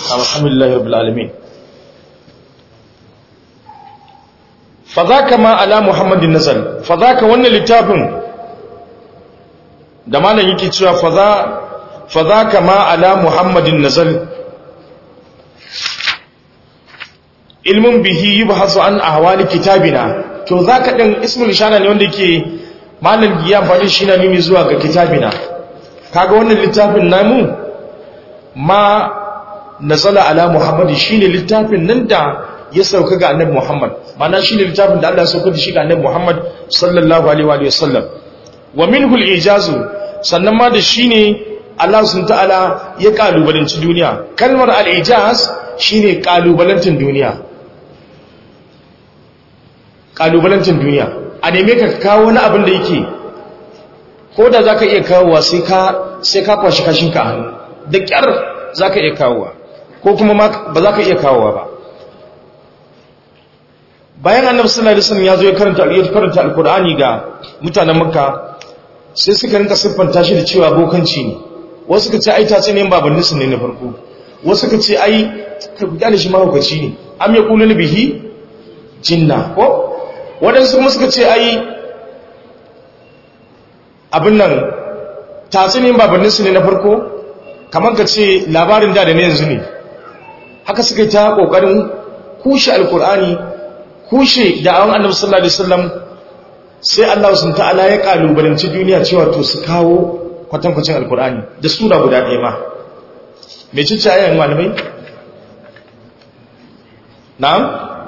alhamdulillahi rabbil alamin fa zaka ma ala muhammadin nazal fa zaka wannan littafin da malam yake cewa fa za fa zaka ma ala muhammadin nazal ilmun bihi yubhasu an ahwali kitabina to zaka din ismul ishara ne wanda yake malam ya amfani shi na nuni zuwa ga kitabina kaga wannan littafin namu ma nazala ala muhammadi shine littafin nan da ya sauka ga annabi muhammad mana shine littafin da Allah ya sauka da shi ga annabi muhammad sallallahu alaihi wa sallam wa minhu al-ijazu sannan ma da shine Allah subhanahu ta'ala ya kalubalanci duniya kalmar al-ijaz shine kalubalantin duniya kalubalantin duniya a neme ka kawo wani abin da yake ko da zaka iya kawowa sai ka sai ka kwashi kashinka a hannu da kyar zaka iya kawowa ko kuma ba za ka iya kawowa ba bayan annabi sallallahu alaihi wasallam ya zo ya karanta ya karanta alqur'ani ga mutanen makka sai suka rinka siffanta shi da cewa bokanci ne wasu suka ce ai tace ne babannin su ne na farko wasu suka ce ai ka gane shi mahaukaci ne am yaqulu bihi jinna ko wadansu kuma suka ce ai abin nan tace ne babannin su ne na farko kamar ka ce labarin da da ne yanzu ne haka suka yi ta kokarin kushe alkur'ani kushe da'awan annabi sallallahu alaihi wasallam sai Allah sun ta'ala ya kalubalanci duniya cewa to su kawo kwatankwacin alkur'ani da sura guda ɗaya ma me cice ayan malamai na'am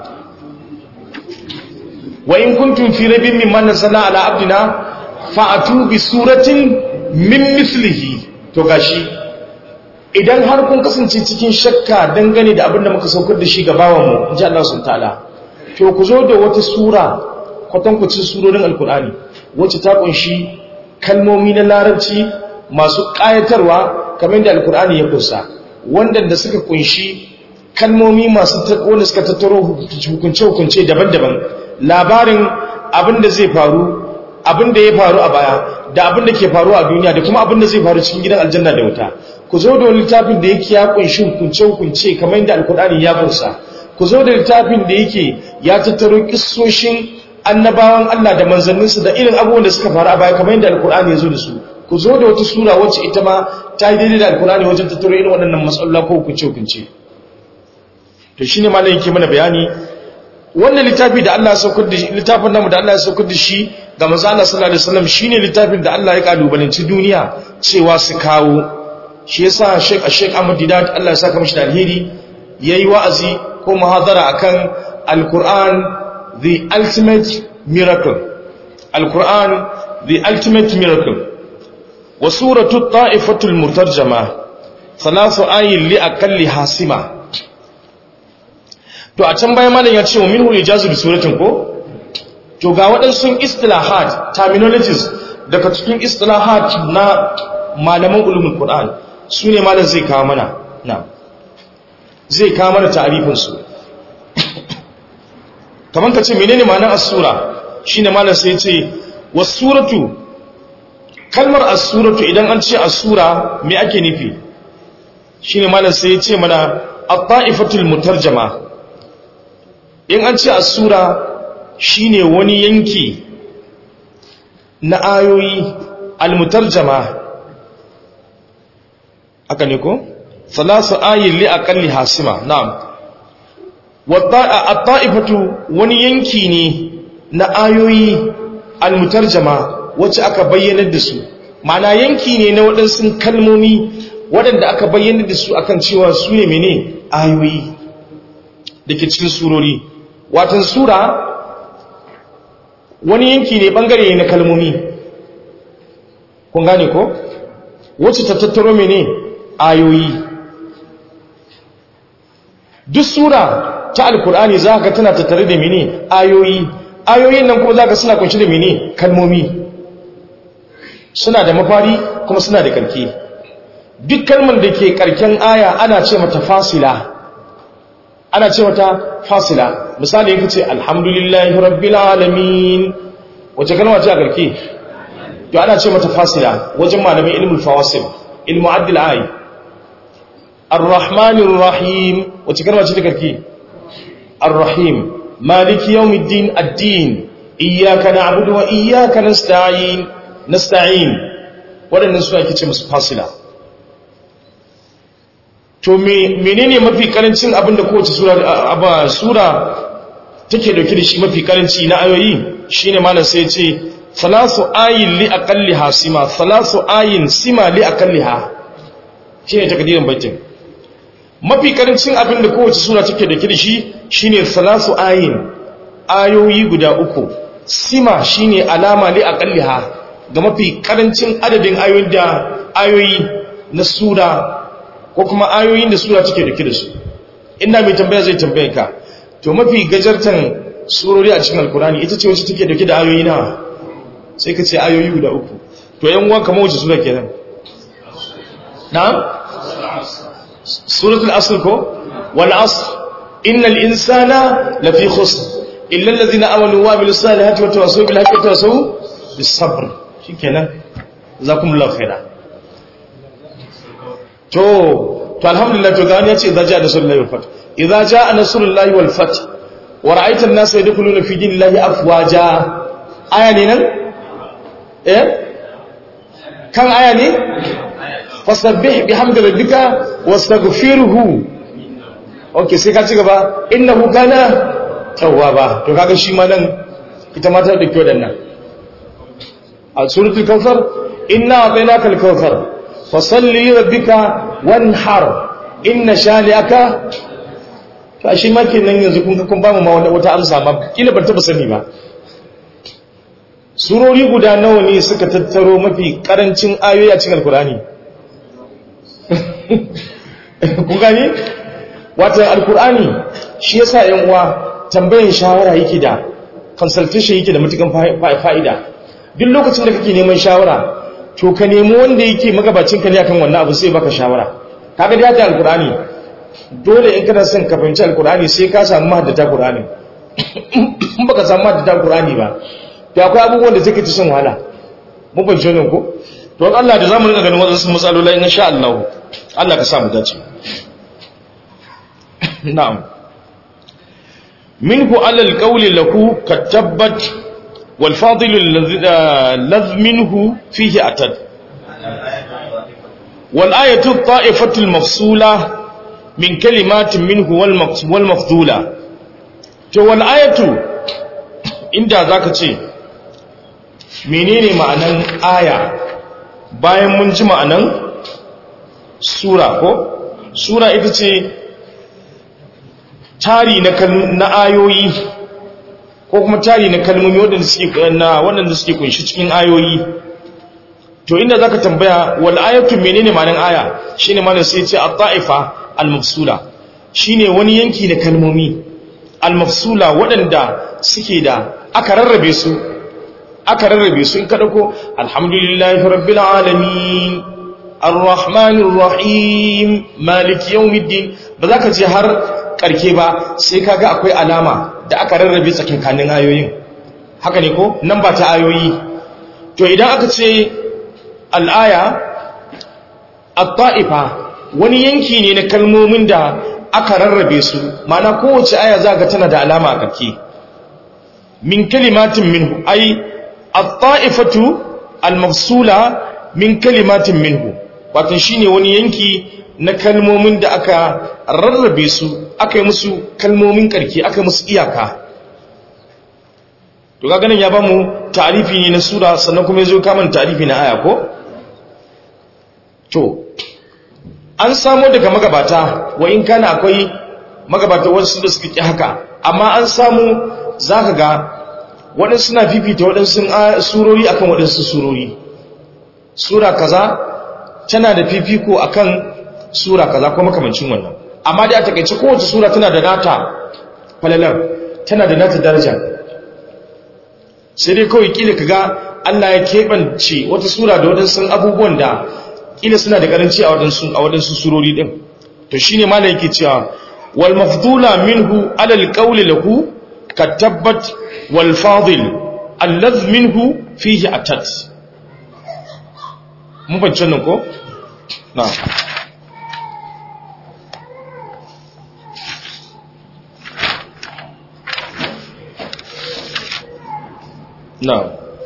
wa in kuntum fi rabbin mimma nazzala ala abdina fa'atu bi suratin min mislihi to gashi idan har kun kasance cikin shakka dangane da abin da muka saukar da shi ga bawanmu in ji Allah sun ta'ala to ku zo da wata sura kwatankwacin surorin alkur'ani wacce ta kunshi kalmomi na larabci masu ƙayatarwa kamar da alkur'ani ya kusa wanda da suka kunshi kalmomi masu wanda suka tattaro hukunce-hukunce daban-daban labarin abin da zai faru abin da ya faru a baya da abin da ke faru a duniya da kuma abin da zai faru cikin gidan aljanna da wuta ku zo da littafin da yake ya kunshi hukunce-hukunce kamar yadda alkur'ani ya bursa ku zo da littafin da yake ya tattaro kissoshin annabawan Allah da manzanninsu da irin abubuwan da suka faru a baya kamar yadda alkur'ani ya zo da su ku zo da wata sura wacce ita ma ta yi daidai da alkur'ani wajen tattaro irin waɗannan matsalolin ko hukunce-hukunce to shine malam yake mana bayani wannan littafi da Allah ya saukar da shi littafin namu da Allah ya saukar da shi ga manzo Allah sallallahu alaihi wasallam shine littafin da Allah ya kalubalanci duniya cewa su kawo shi yasa Sheikh Sheikh Ahmad Didat Allah ya saka mishi da alheri yayi wa'azi ko muhadara akan Al-Qur'an the ultimate miracle Al-Qur'an the ultimate miracle wa suratu ta'ifatul mutarjama thalathu ayin li aqalli hasima to a can bayan malam ya ce wa minhu ijazu bi suratin ko to ga waɗansu istilahat terminologies daga cikin istilahat na malaman ulumul qur'an su ne malam zai kawo mana na zai kawo mana ta'arifin su kaman ka ce menene ma'anar as-sura shine malam sai ya ce was-suratu kalmar as-suratu idan an ce as-sura me ake nufi shine malam sai ya ce mana at-ta'ifatul mutarjama in an ce as-sura shine wani yanki na ayoyi al-mutarjama aka ne ko salasu ayin li aqalli hasima na'am at-ta'ifatu wani yanki ne na ayoyi al-mutarjama wacce aka bayyana da su ma'ana yanki ne na waɗansu kalmomi waɗanda aka bayyana da su akan cewa su ne mene ayoyi da ke cikin surori watan sura wani yanki ne bangare ne na kalmomi kun gane ko wacce ta tattaro mene ayoyi duk sura ta alkur'ani za ka tana tattare da mene ayoyi ayoyin nan kuma za ka suna kunshi da mene kalmomi suna da mafari kuma suna da karke duk kalmar da ke karken aya ana ce mata fasila ana ce mata fasila misali yake ce alhamdulillahi rabbil alamin wace kalma ce a karke to ana ce mata fasila wajen malamin ilmul fawasil ilmu addil ayi ar-rahmanir rahim wace kalma ce ta karki ar-rahim maliki yawmiddin ad-din iyyaka na'budu wa iyyaka nasta'in nasta'in wadannan su ake ce musu fasila to menene mafi karancin abinda kowace sura aba sura take dauke da shi mafi karanci na ayoyi shine malam sai ya ce salasu ayin li aqalliha sima salasu ayin sima li aqalliha shine takdirin baitin mafi karancin abinda kowace sura take dauke da shi shine salasu ayin ayoyi guda uku sima shine alama li aqalliha ga mafi karancin adadin ayoyin da ayoyi na sura ko kuma ayoyin da sura take dauke da su inda mai tambaya zai tambaye ka to mafi gajartan surori a cikin alkurani ita ce wacce take dauke da ayoyi nawa sai ka ce ayoyi guda uku to yan uwa kamar wacce sura kenan na'am suratul asr ko wal asr innal insana lafi khusr illa allazina amanu wa amilus salihati wa tawassaw bil haqqi wa tawassaw bis sabr shikenan jazakumullahu khairan to to alhamdulillah to gani yace idza jaa nasrullahi wal fath idza jaa nasrullahi wal fath wa ra'aita an-nasa yadkhuluna fi dinillahi afwaja aya ne nan eh kan aya ne fasabbih bihamdi rabbika wastaghfirhu okay sai ka ci gaba innahu kana tawwaba to kaga shi ma nan ita ma ta dauki wadannan a suratul kawthar inna atainaka al-kawthar fasalli rabbika wanhar inna shani'aka to shi ma kenan yanzu kun kun ba mu ma wata amsa ma kila ban taba sani ba surori guda nawa ne suka tattaro mafi karancin ayoyi a cikin alkurani kun gani wato alkurani shi yasa yan uwa tambayan shawara yake da consultation yake da matukan fa'ida duk lokacin da kake neman shawara to ka nemi wanda yake magabacin ka ne akan wannan abu sai baka shawara kaga da ta alkurani dole in kana son ka fahimci alkurani sai ka samu mahaddata qur'ani in baka samu mahaddata qur'ani ba to akwai abubuwan da suke ci son wahala mun fahimci wannan ko to Allah da zamu rinka ganin wasu matsalolai insha Allah Allah ka sa mu dace na'am minhu ala alqawli lahu katabbat wal fadil alladhi minhu fihi atad wal ayatu ta'ifatu al mafsula min kalimatin minhu wal mafdula to wal ayatu inda zaka ce menene ma'anan aya bayan mun ji ma'anan sura ko sura ita ce tari na ayoyi ko kuma tari na kalmomi waɗanda suke na waɗanda suke kunshi cikin ayoyi to inda zaka tambaya wal ayatu menene ma'anan aya shine malam sai ce at-ta'ifa al-mafsula shine wani yanki na kalmomi al-mafsula waɗanda suke da aka rarrabe su aka rarrabe su in ka dauko alhamdulillahi rabbil alamin arrahmanir rahim maliki yawmiddin ba za ka je har karke ba sai kaga akwai alama da aka rarrabe tsakankanin ayoyin haka ne ko nan ba ta ayoyi to idan aka ce al'aya at-ta'ifa wani yanki ne na kalmomin da aka rarrabe su mana kowace aya za ga tana da alama a karke min kalimatin minhu ai at-ta'ifatu al-mafsula min kalimatin minhu wato shine wani yanki na kalmomin da aka rarrabe su aka yi musu kalmomin karki aka musu iyaka to kaga nan ya bamu ta'rifi ne na sura sannan kuma yazo kaman ta'rifi na aya ko to an samo daga magabata wa in kana akwai magabata wasu da suka ki haka amma an samu zaka ga waɗansu suna fifita waɗansu surori akan waɗansu surori sura kaza tana da fifiko akan sura kaza ko makamancin wannan amma dai a takeice kowace sura tana da nata falalar tana da nata daraja sai dai kawai kila kaga Allah ya keɓance wata sura da waɗansu abubuwan da kila suna da karanci a waɗansu a waɗansu surori din to shine ma yake cewa wal mafdula minhu ala al qawli lahu katabbat wal fadil allaz minhu fihi atat mun fahimci nan ko na na'am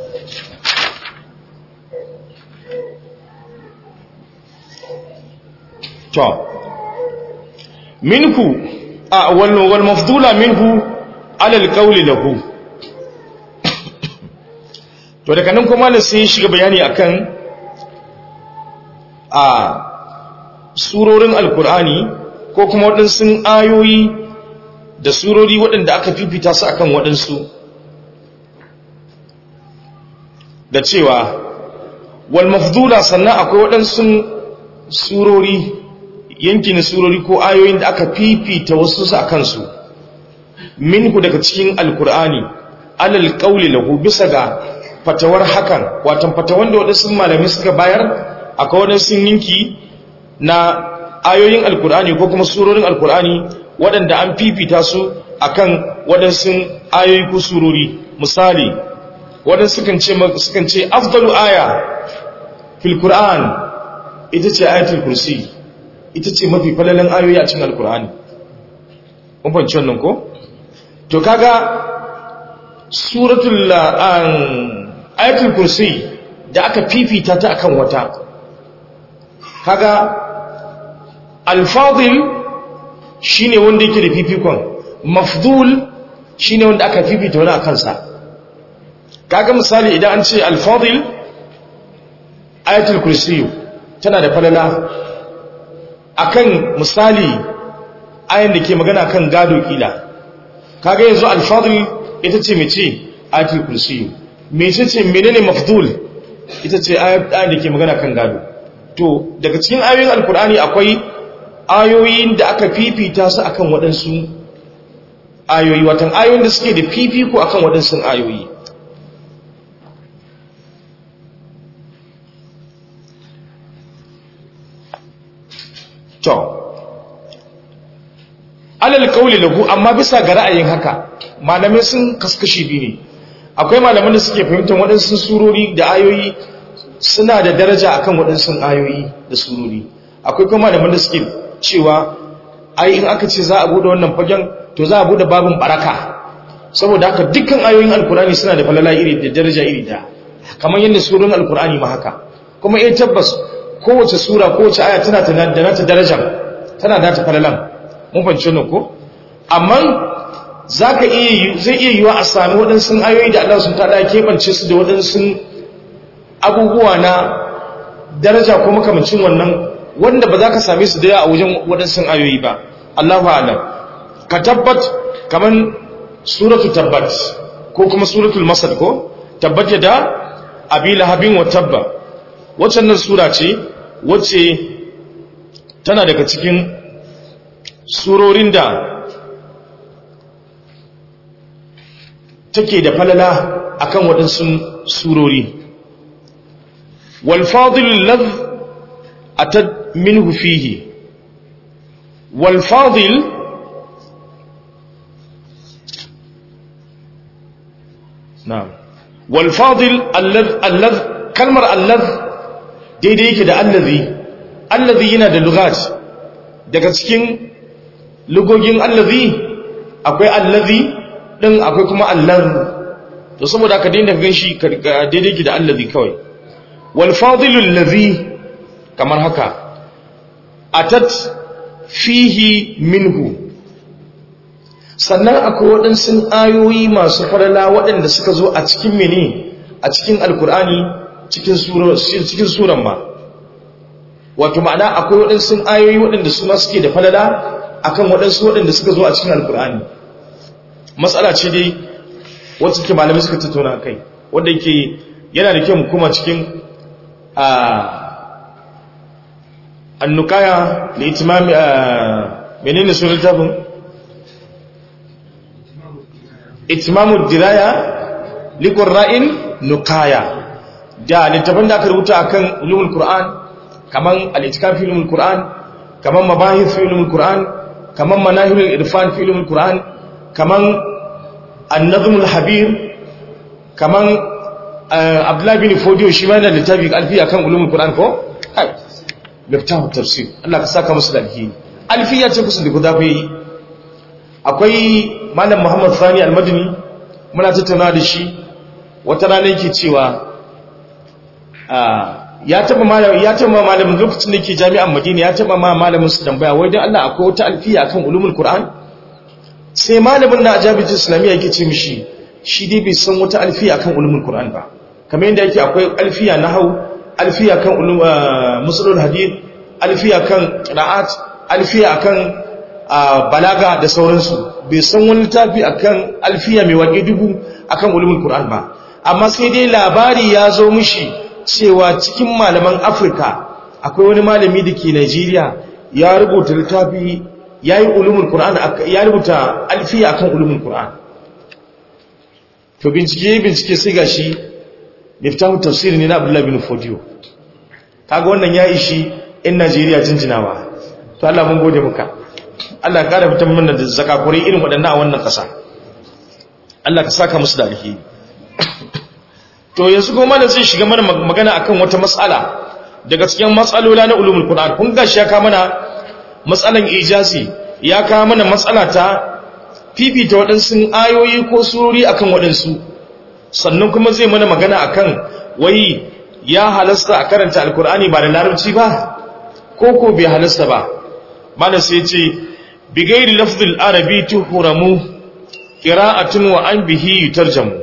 to minhu a wal wal mafdula minhu ala alqawli lahu to daga nan kuma ne sai shiga bayani akan a surorin alkur'ani ko kuma waɗansu ayoyi da surori waɗanda aka fifita su akan waɗansu da cewa wal mafdula sannan akwai waɗansu surori yanki na surori ko ayoyin da aka fifita wasu su akan su minhu daga cikin alkur'ani alal qawli lahu bisa ga fatawar hakan watan fatawan da waɗansu malami suka bayar akwai waɗansu yanki na ayoyin alkur'ani ko kuma surorin alkur'ani waɗanda an fifita su akan waɗansu ayoyi ko surori misali waɗansu sukan ce sukan ce afdalu aya fil qur'an ita ce ayatul kursi ita ce mafi falalan ayoyi a cikin alkur'ani kun fahimci wannan ko to kaga suratul ayatul kursi da aka fifita ta akan wata kaga alfadil shine wanda yake da fifikon mafdul shine wanda aka fifita wani akan sa kaga misali idan an ce alfadil ayatul kursi tana da falala akan misali ayan da ke magana kan gado kila kaga yanzu alfadil ita ce mece ayatul kursi mece ce menene mafdul ita ce ayan da ke magana kan gado to daga cikin ayoyin alkur'ani akwai ayoyin da aka fifita su akan waɗansu ayoyi watan ayoyin da suke da fifiko akan waɗansu ayoyi to alal kauli lahu amma bisa ga ra'ayin haka malamai sun kaskashi biyu ne akwai malaman da suke fahimtar waɗansu surori da ayoyi suna da daraja akan waɗansu ayoyi da surori akwai kuma malaman da suke cewa ai in aka ce za a bude wannan fagen to za a bude babin baraka saboda haka dukkan ayoyin alkurani suna da falala iri da daraja iri da kamar yadda surorin alkurani ma haka kuma eh tabbas kowace sura kowace aya tana da nata darajar tana da nata falalan mun fahimci wannan ko amma zaka iya zai iya yiwa a sami waɗansu ayoyi da Allah sun tada keɓance su da waɗansu abubuwa na daraja ko makamancin wannan wanda ba za ka same su daya a wajen waɗansu ayoyi ba Allahu a'lam ka tabbat kaman suratu tabbat ko kuma suratul masad ko tabbat da abi lahabin wa tabba waccan nan sura ce wacce tana daga cikin surorin da take da falala akan waɗansu surori wal fadil ladh atad minhu fihi wal fadil na'am wal fadil alladh alladh kalmar alladh daidai yake da allazi allazi yana da lugat daga cikin lugogin allazi akwai allazi din akwai kuma alladh to saboda ka daina gan shi daidai yake da allazi kawai wal fadil allazi kamar haka atat fihi minhu sannan akwai waɗansu ayoyi masu farala waɗanda suka zo a cikin mene a cikin alkur'ani cikin suran ma wato ma'ana akwai waɗansu ayoyi waɗanda su ma suke da falala akan waɗansu waɗanda suka zo a cikin alkur'ani matsala ce dai wacce ke malamai suka tattauna kai wanda yake yana da kyau mu kuma cikin annukaya da itimami menene sunan tafin itimamu diraya likon ra'in nukaya da littafin da aka rubuta akan ulumul qur'an kaman al-itikaf fi ulumul qur'an kaman mabahith fi ulumul qur'an kaman manahilul irfan fi ulumul qur'an kaman an-nazm al-habir kaman abdullah bin fodiyo shi ma yana littafi alfi akan ulumul qur'an ko ai miftahu tafsir Allah ka saka musu da alheri alfiya ce kusa da guda bai akwai malam Muhammad Sani al-Madini muna tattauna da shi wata rana yake cewa ya taba malamin ya taba malamin lokacin da yake jami'an Madina ya taba ma malamin su tambaya wai dan Allah akwai wata alfiya akan ulumul Qur'an sai malamin na ajabi islamiyya yake ce mishi shi dai bai san wata alfiya akan ulumul Qur'an ba kamar yadda yake akwai alfiya nahwu alfiya kan ulum musulul hadith alfiya kan qira'at alfiya kan balaga da sauransu bai san wani littafi akan alfiya mai waƙe dubu akan ulumul Qur'an ba amma sai dai labari ya zo mishi cewa cikin malaman Afirka akwai wani malami da ke Najeriya ya rubuta littafi ya yi ulumul Qur'an ya rubuta alfiya akan ulumul Qur'an to bincike bincike sai gashi miftahu tafsiri ne na Abdullah bin Fodiyo kaga wannan ya ishi in Najeriya jinjinawa to Allah mun gode maka Allah ya kara fitan mana da zakakurai irin waɗannan a wannan ƙasa Allah ka saka musu da alheri to yanzu kuma da zai shiga mana magana akan wata matsala daga cikin matsalola na ulumul qur'an kun gashi ya ka mana matsalan ijazi ya ka mana matsala ta fifita waɗansu ayoyi ko surori akan waɗansu sannan kuma zai mana magana akan wai ya halasta a karanta alkur'ani ba da larabci ba ko ko bai halasta ba mana sai ce bigairi lafzul arabi tuhuramu qira'atun wa an bihi yutarjamu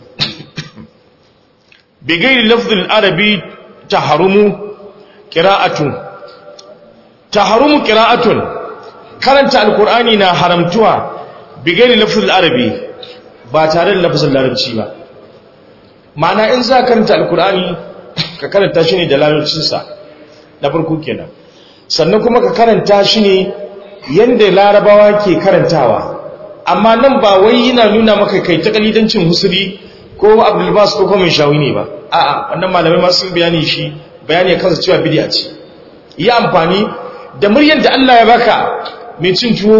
bigairi lafzul arabi taharumu qira'atun taharumu qira'atun karanta alkur'ani na haramtuwa bigairi lafzul arabi ba tare da lafzul larabci ba ma'ana in za karanta alkur'ani ka karanta shi ne da larabcinsa na farko kenan sannan kuma ka karanta shi ne yadda larabawa ke karantawa amma nan ba wai yana nuna maka kai ta kalidancin husuri ko abdulbas ko kuma shawi ne ba a'a wannan malamai ma sun bayani shi bayani ya kansa cewa bidiya ce yi amfani da muryar da Allah ya baka mai cin tuwo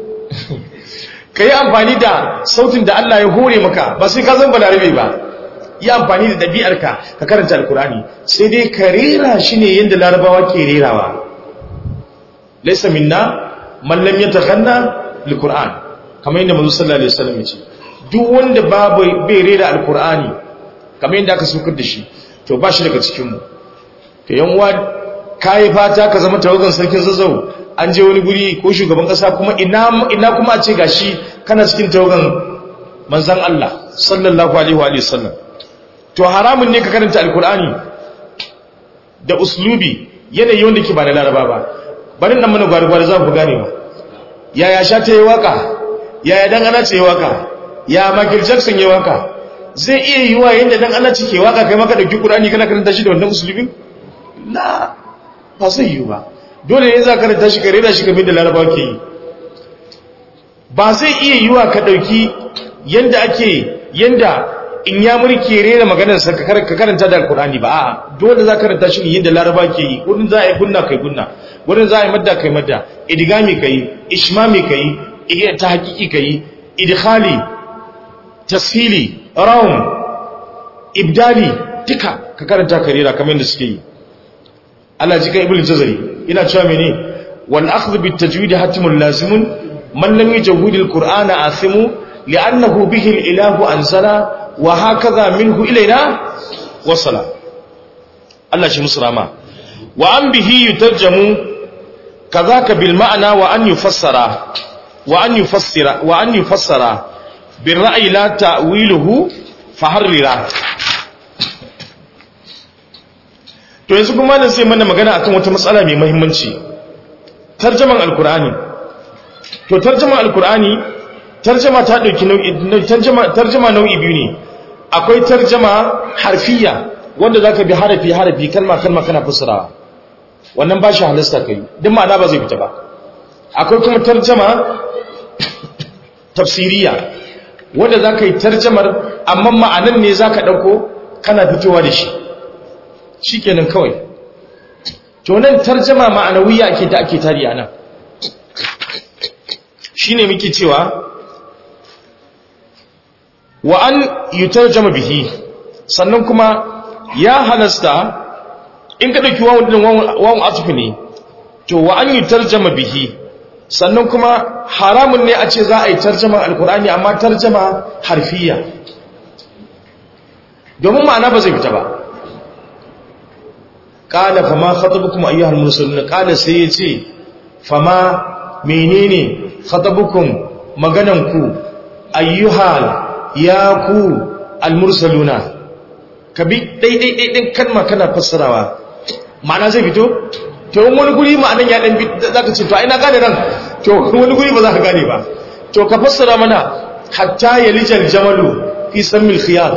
ka yi amfani da sautin da Allah ya hore maka ba sai ka zan balarabe ba yi amfani da ɗabi'arka ka karanta alkurani sai dai ka rera shi ne yadda larabawa ke rerawa laisa minna man lam yatakhanna alquran kamar yadda manzo sallallahu alaihi wasallam yace duk wanda babu bai rera alqurani kamar yadda aka sukar da shi to ba shi daga cikin mu to yan uwa kai fata ka zama tawagan sarkin zazzau an je wani guri ko shugaban kasa kuma ina ina kuma a ce gashi kana cikin tawagan manzon Allah sallallahu alaihi wa sallam to haramun ne ka karanta alqurani da uslubi yanayi wanda ke ba na laraba ba barin nan mana gwari-gwari za ku gane ba yaya sha ta yi waka yaya dan ana ce yi waka ya michael jackson yi waka zai iya yi wa yadda dan ana cike waka kai maka dauki kurani kana karanta shi da wannan musulmin na ba zai yi ba dole ne za ka karanta shi ka rera shi kamar da larabawa ke yi ba zai iya yi wa ka dauki yadda ake yadda in ya mulki rera maganarsa ka karanta da alkurani ba a'a dole za ka karanta shi ne yadda laraba ke yi wurin za a yi gunna kai gunna wurin za a yi madda kai madda idigami kai ishmami kai ta hakiki kai idkhali tasfili raum ibdali duka ka karanta ka rera kamar yadda suke yi Allah ji kan ibnu jazari ina cewa mene wal akhdh bit tajwid hatimun lazimun man lam yajwid al qur'ana asimu li'annahu bihi al ilahu anzala wa hakaza minhu ilaina wasala Allah shi musulama wa an bihi yutarjamu kazaka bil ma'ana wa an yufassara wa an yufassira wa an yufassara bil ra'yi la ta'wiluhu faharrira to yanzu kuma nan sai mana magana akan wata matsala mai muhimmanci tarjaman alqur'ani to tarjaman alqur'ani tarjama ta dauki nau'i tarjama tarjama nau'i biyu ne akwai tarjama harfiya wanda zaka bi harafi harafi kalma kalma kana fassarawa wannan ba shi halasta kai duk ma'ana ba zai fita ba akwai kuma tarjama tafsiriya wanda zaka yi tarjamar amma ma'anan ne zaka dauko kana fitowa da shi shikenan kawai to nan tarjama ma'anawiya ake ta ake tari anan shine muke cewa wa an yutarjama bihi sannan kuma ya halasta in ka dauki wawun din wawun atfi ne to wa an yutarjama bihi sannan kuma haramun ne a ce za a yi tarjama alkur'ani amma tarjama harfiya domin ma'ana ba zai fita ba qala fama khatabukum ayyuhal mursalun qala sai yace fama menene khatabukum magananku ayyuhal ya ku almursaluna ka bi daidai daidai kalma kana fassarawa ma'ana zai fito to wani guri ma'anan ya dan bi zaka ce to ai na gane nan to wani guri ba za ka gane ba to ka fassara mana hatta yalijal jamalu fi sammil khiyar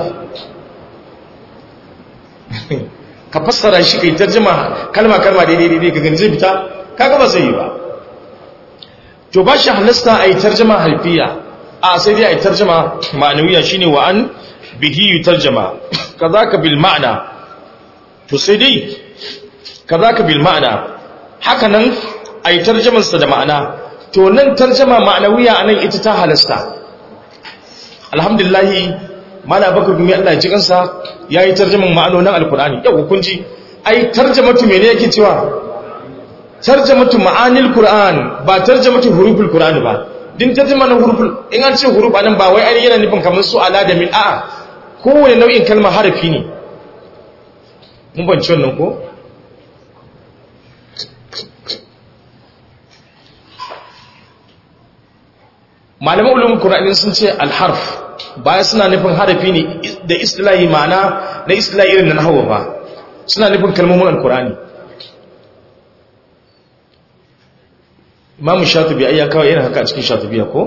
ka fassara shi kai tarjuma kalma kalma daidai daidai ka gani zai fita kaga ba zai yi ba to ba shi halasta a yi tarjama haifiya a sai dai a yi tarjama ma'anawiya shine wa an bihi yi tarjama kazaka bil ma'ana to sai dai kazaka bil ma'ana haka nan a yi tarjamansa da ma'ana to nan tarjama ma'anawiya a nan ita ta halasta alhamdulillahi mana bakar gumi Allah ji kansa ya yi tarjaman ma'anonin alkur'ani yau hukunci ai tarjamatu mene yake cewa tarjamatu ma'anil qur'an ba tarjamatu huruful qur'an ba din tarjama na huruful in an ce huruf anan ba wai ainihin yana nufin kamar su ala da min a'a kowane nau'in kalma harafi ne mun banci wannan ko malaman ulumin qur'ani sun ce alharf baya suna nufin harafi ne da istilahi ma'ana na istilahi irin na nahwa ba suna nufin kalmomin alqur'ani imamu shatubi ai ya kawo yana haka a cikin shatubiya ko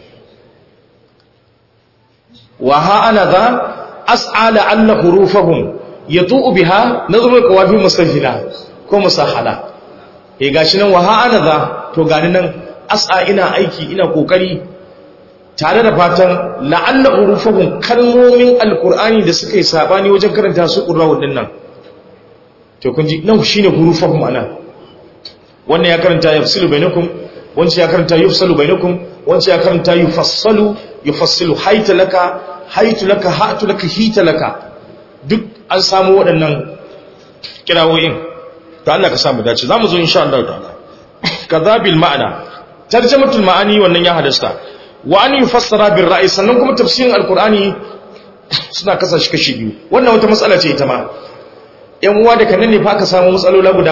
wa ha ana za as'ala anna hurufahum yatu'u biha nazrul qawabi musahila ko musahala eh gashi nan wa ha ana za to gani nan as'a ina aiki ina kokari tare da fatan la'alla hurufahum kalmomin alqur'ani da suka yi sabani wajen karanta su qur'ani dinnan to kun ji nan shine hurufahum anan wannan ya karanta yafsilu bainakum wancan ya karanta yufsalu bainakum wancan ya karanta yufassalu yufassilu haita laka haitu laka hatu laka hita laka duk an samu waɗannan kirawoyin to Allah ka samu dace zamu zo insha Allah ta'ala kadhabil ma'ana tarjamatul ma'ani wannan ya hadasta wa an yufassara bil ra'i sannan kuma tafsirin alqur'ani suna kasa shi kashi biyu wannan wata matsala ce ita ma yan uwa da kanan ne fa aka samu matsalola guda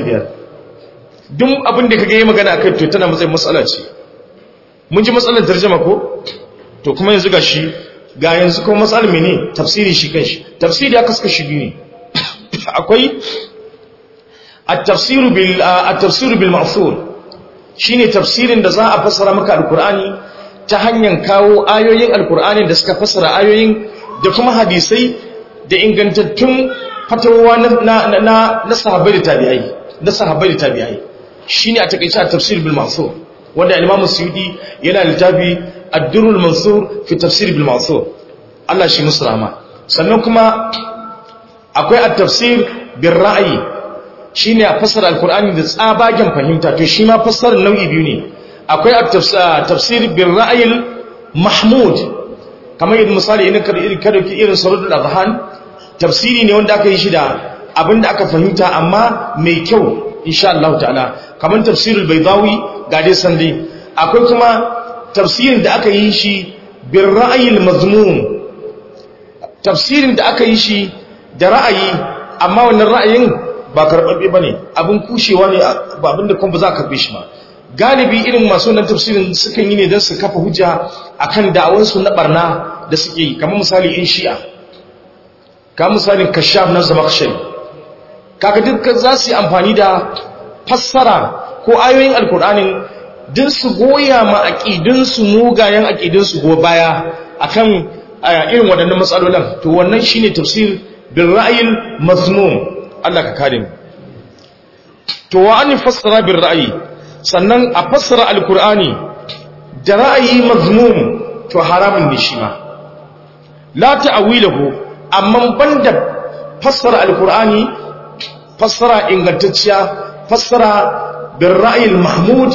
55 duk abin da kage yi magana akai to tana matsayin matsala ce mun ji matsalar tarjuma ko to kuma yanzu gashi ga yanzu kuma matsalar mene tafsiri shi kanshi tafsiri aka saka shi biyu ne akwai at-tafsiru bil at-tafsiru bil ma'thur shine tafsirin da za a fassara maka alqur'ani ta hanyar kawo ayoyin alqur'ani da suka fassara ayoyin da kuma hadisai da ingantattun fatawa na na na sahabbai da tabi'ai na sahabbai da tabi'ai shine a takeice a tafsir bil ma'thur wanda Imam Suyuti yana littafi Ad-Durrul Mansur fi tafsir bil ma'thur Allah shi musu rahama sannan kuma akwai at-tafsir bil ra'yi shine a fassara alqur'ani da tsabagen fahimta to shi ma fassarar nau'i biyu ne akwai at-tafsir bil ra'yi mahmud kamar yadda misali idan ka dauki irin sarudul adhan tafsiri ne wanda aka yi shi da abinda aka fahimta amma mai kyau insha Allah ta'ala kamar tafsirul baydawi ga dai sande akwai kuma tafsirin da aka yi shi bir ra'ayil mazmum tafsirin da aka yi shi da ra'ayi amma wannan ra'ayin ba karbabbe bane abin kushewa ne ba abin da kuma ba za ka karbe shi ba galibi irin masu wannan tafsirin sukan yi ne don su kafa hujja akan da'awansu na barna da suke yi kamar misali in shi'a kamar misalin kashaf na zamakshari kaga dukkan za su yi amfani da fassara ko ayoyin alkur'anin din su goya ma aƙidinsu mugayen aƙidinsu go baya akan irin waɗannan matsalolin to wannan shine tafsir bil ra'yil mazmum Allah ka kare mu to wa an fassara bil ra'yi sannan a fassara alkur'ani da ra'ayi mazmum to haramun ne shi ma la ta'awilahu amma banda fassara alkur'ani fassara ingantacciya fassara bin ra'ayil mahmud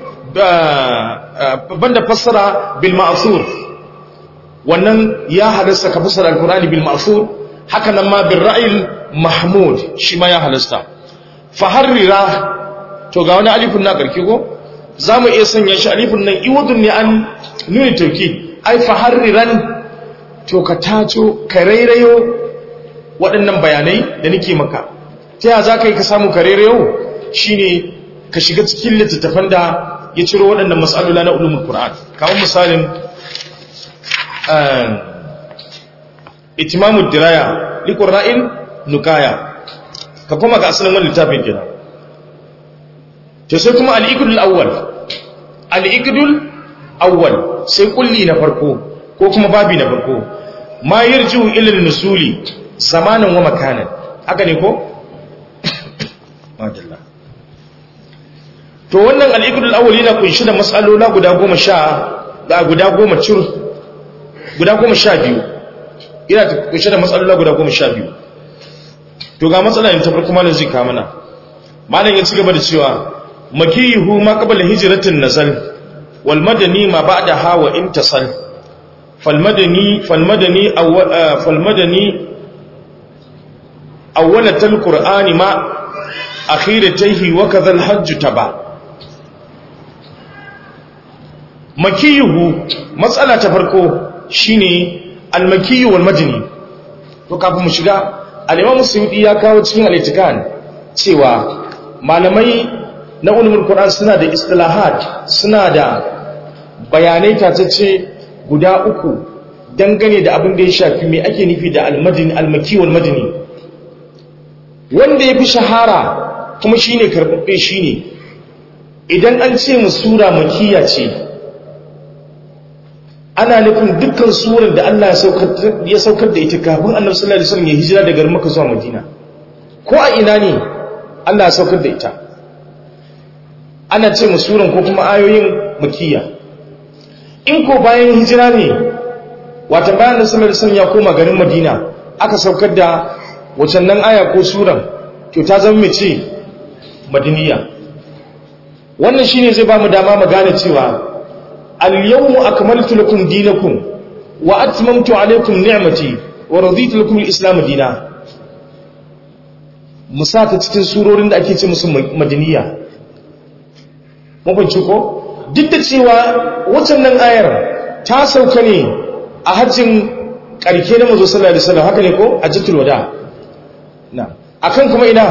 banda fassara bil ma'thur wannan ya halasta ka fassara alkur'ani bil ma'thur haka nan ma bin ra'ayil mahmud shi ma ya halasta fa harrira to ga wani alifin na karki ko zamu iya sanya shi alifin nan iwadun ne an nuni tauki ai fa harriran to ka taco ka rairayo waɗannan bayanai da nake maka ta yaya za ka yi ka samu karere yau shine ka shiga cikin littattafan da ya ciro waɗannan matsalula na ulumin Qur'an kamar misalin itimamu diraya liqurra'in nukaya ka kuma ga asalin wannan littafin kenan to sai kuma al-iqdul awwal al-iqdul awwal sai kulli na farko ko kuma babi na farko ma yarju ila nusuli zamanan wa makanan haka ne ko madalla to wannan al-iqdul awwal yana kunshi da mas'alola guda 10 da guda 10 cur guda 12 yana kunshi da mas'alola guda 12 to ga matsalar ta farko malam zai ka mana malam ya ci gaba da cewa makiyuhu ma qabla hijratin nazal wal madani ma ba'daha wa intasal fal madani fal madani fal madani awwalatul qur'ani ma akhiratayhi wa kadha al hajj taba makiyuhu matsala ta farko shine al makiyu wal madani to kafin mu shiga al-imam suyuti ya kawo cikin al-itikan cewa malamai na ulumul qur'an suna da istilahat suna da bayanai tatacce guda uku dangane da abin da ya shafi me ake nufi da al-madini al-maki wal madini wanda yafi shahara kuma shine karbabbe shine idan an ce mu sura makiya ce ana nufin dukkan surar da Allah ya saukar da ita kafin annabi sallallahu alaihi wasallam ya hijira daga Makka zuwa Madina ko a ina ne Allah ya saukar da ita ana ce mu suran ko kuma ayoyin makiyya in ko bayan hijira ne wata bayan annabi sallallahu alaihi wasallam ya koma garin Madina aka saukar da wacan nan aya ko suran to ta zama mace madiniya wannan shine zai ba mu dama mu gane cewa اليوم أكملت لكم دينكم وأتممت عليكم نعمتي ورضيت لكم الإسلام دينا musata cikin surorin da ake ce musu madaniya mabanci ko duk da cewa watan nan ayar ta sauka ne a hajjin karke na mazo sallallahu alaihi wasallam haka ne ko a jitul wada na akan kuma ina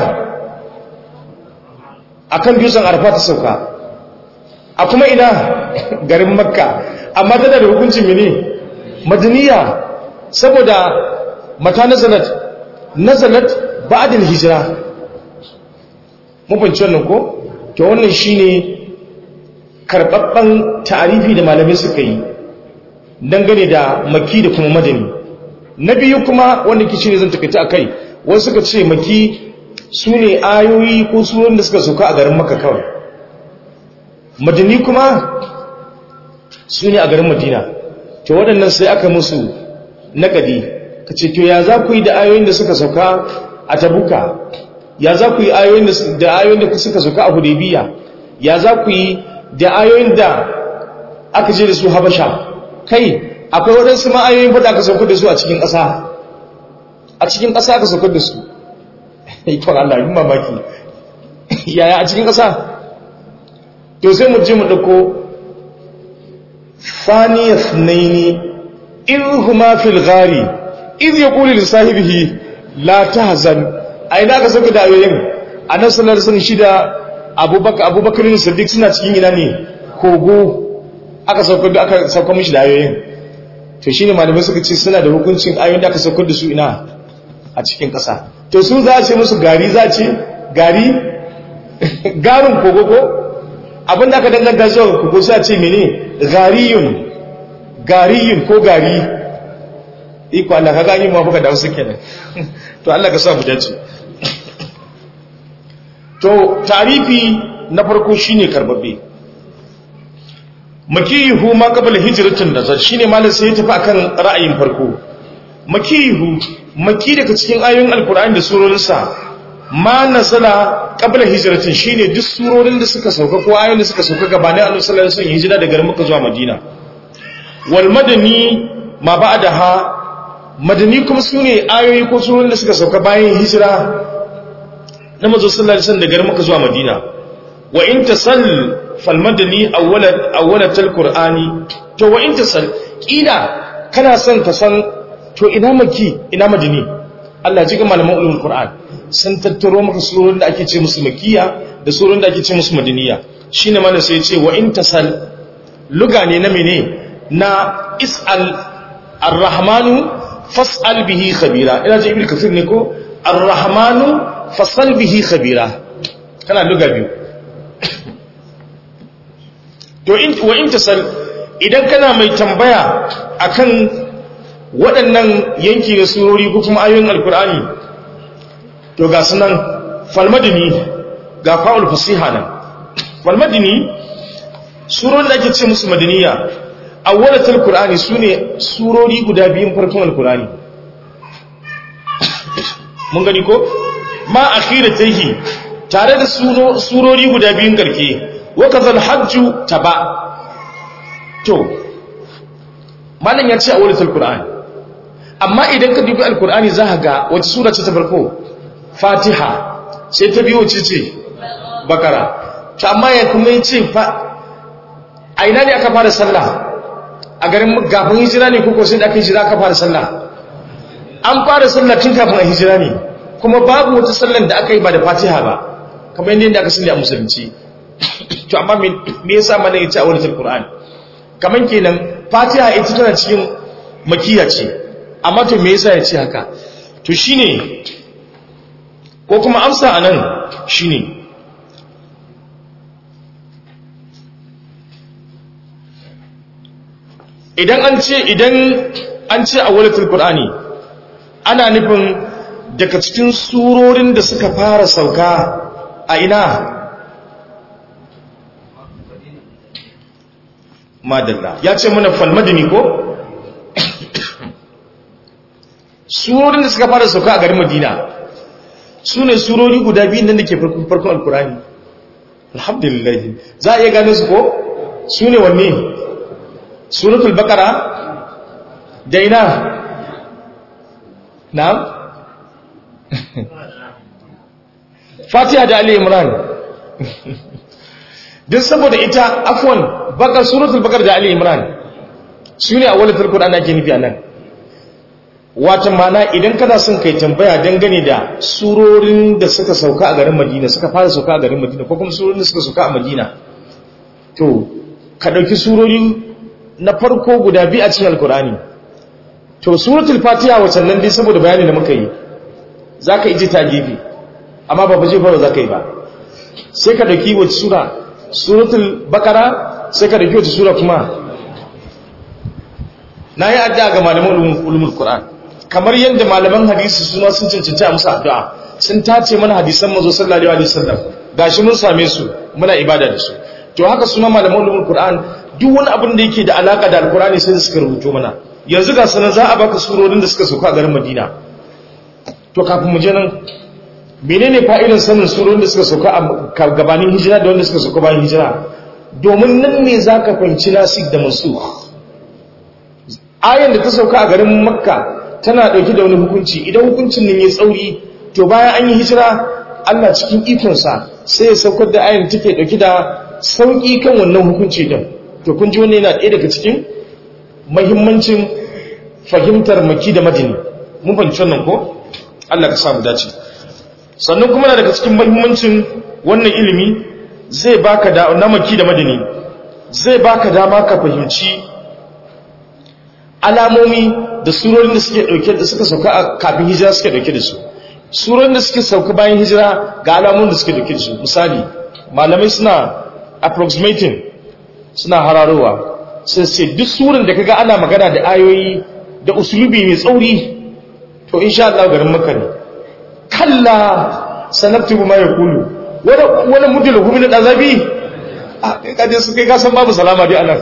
akan dutsen arfa ta sauka a kuma ina garin makka amma tana da hukuncin mene madaniya saboda mata nazalat nazalat ba'dal hijira mun fahimci wannan ko to wannan shine karbabban ta'arifi da malamai suka yi dangane da maki da kuma madani na biyu kuma wanda kici ne zan takaita akai wasu suka ce maki sune ayoyi ko surorin da suka sauka a garin makka kawai madani kuma su ne a garin madina to waɗannan sai aka musu naƙadi ka ce to ya za ku yi da ayoyin da suka sauka a tabuka ya za ku yi da ayoyin da suka sauka a hudebiya ya za ku yi da ayoyin da aka je da su habasha kai akwai waɗansu ma ayoyin faɗa aka saukar da su a cikin ƙasa a cikin ƙasa aka saukar da su ikon Allah yi mamaki yaya a cikin ƙasa to sai mu je mu dauko faniyas naini in huma fil ghari iz yaqulu li sahibihi la tahzan ai da ka saka da ayoyin annabi sallallahu alaihi wasallam shida abubakar abubakar ne siddiq suna cikin ina ne kogo aka sauka da aka sauka mishi da ayoyin to shine malamai suka ce suna da hukuncin ayoyin da aka saukar da su ina a cikin ƙasa to su za a ce musu gari za a ce gari garin kogo ko abin da aka danganta zuwa kogo sai a ce mene gariyun gariyun ko gari iko Allah ka gani mu fuka da wasu kenan to Allah ka sa mu dace to tarifi na farko shine karbabbe makihu ma qabla hijratin nazar shine malam sai ya tafi akan ra'ayin farko makihu maki daga cikin ayoyin alkur'ani da surorinsa ma nasala qabla hijratin shine duk surorin da suka sauka ko ayoyin da suka sauka gabanin annabi sallallahu alaihi wasallam hijira daga Makka zuwa Madina wal madani ma ba'daha madani kuma sune ayoyi ko surorin da suka sauka bayan hijira na manzo sallallahu alaihi wasallam daga Makka zuwa Madina wa in tasal fal madani awwalat awwalat alqur'ani to wa in tasal kila kana son ka san to ina maki ina madini Allah ji ga malaman ulumul Qur'an sun tattaro maka surorin da ake ce musu makiya da surorin da ake ce musu madaniya shine mana sai ya ce wa in tasal luga ne na mene na is'al ar-rahmanu fas'al bihi khabira ina ji ibnu kafir ne ko ar-rahmanu fas'al bihi khabira kana luga biyu to in wa in tasal idan kana mai tambaya akan waɗannan yanki na surori ko kuma ayoyin alkur'ani to ga sunan falmadini ga fa'ul fasiha nan falmadini surorin da ake ce musu madaniya awwalatul qur'ani sune surori guda biyun farkon alkur'ani mun gani ko ma akhiratihi tare da surori guda biyun garke wa kazal hajju taba to malam ya ce awwalatul qur'ani amma idan ka dubi alkur'ani za ka ga wata sura ce ta farko fatiha sai ta biyo ce ce bakara ta amma ya kuma yi ce fa a ina ne aka fara sallah a garin gafin hijira ne kuko sai da aka hijira aka fara sallah an fara sallah tun kafin a hijira ne kuma babu wata sallan da aka yi ba da fatiha ba kamar yadda aka sani a musulunci to amma me yasa mana ya ce a wani alkur'ani kamar kenan fatiha ita tana cikin makiya ce amma to me yasa ya ce haka to shine ko kuma amsa anan shine idan an ce idan an ce a walatul qur'ani ana nufin daga cikin surorin da suka fara sauka a ina madalla ya ce mana falmadini ko surorin da suka fara sauka a garin madina su ne surori guda biyu nan da ke farkon alkurani alhamdulillah za a iya gane su ko su ne wanne suratul bakara da ina na fatiha da ali imran duk saboda ita afwan bakar suratul bakar da ali imran su ne a wani farko da ana ke nufi a nan wata mana idan kana son kai tambaya dangane da surorin da suka sauka a garin madina suka fara sauka a garin madina ko kuma surorin da suka sauka a madina to ka ɗauki surori na farko guda biyu a cikin alkur'ani to suratul fatiha wacan nan dai saboda bayani da muka yi za ka iji ta gefe amma ba ba jefa za ka yi ba sai ka ɗauki wace sura suratul bakara sai ka ɗauki wace sura kuma na yi addu'a ga malaman ulumul qur'an kamar yadda malaman hadisi suna sun cancanci a musu addu'a sun tace mana hadisan mazo sallallahu alaihi wasallam gashi mun same su muna ibada da su to haka suna malaman ulumul qur'an duk wani abin da yake da alaka da alqur'ani sai suka rubuto mana yanzu ga sanan za a baka surorin da suka sauka a garin madina to kafin mu je nan menene fa'idan sanin surorin da suka sauka a gabanin hijira da wanda suka sauka bayan hijira domin nan ne zaka fahimci nasik da mansukh ayan da ta sauka a garin makka tana ɗauki da wani hukunci idan hukuncin nan ya tsauri to bayan an yi hijira allah cikin ikonsa sai ya saukar da ayan take ɗauki da sauƙi kan wannan hukunci din to kun ji wannan yana ɗaya daga cikin mahimmancin fahimtar maki da madini mun fahimci wannan ko allah ka samu dace sannan kuma na daga cikin mahimmancin wannan ilimi zai baka da na maki da madini zai baka dama ka fahimci alamomi da surorin da suke dauke da suka sauka a kafin hijira suke dauke da su surorin da suke sauka bayan hijira ga alamomin da suke dauke da su misali malamai suna approximating suna hararowa sai sai duk surin da kaga ana magana da ayoyi da usulubi mai tsauri to insha Allah garin maka ne kalla sanaktubu ma yaqulu wala wala mudil hu min azabi kaje su kai ka san babu salama dai anan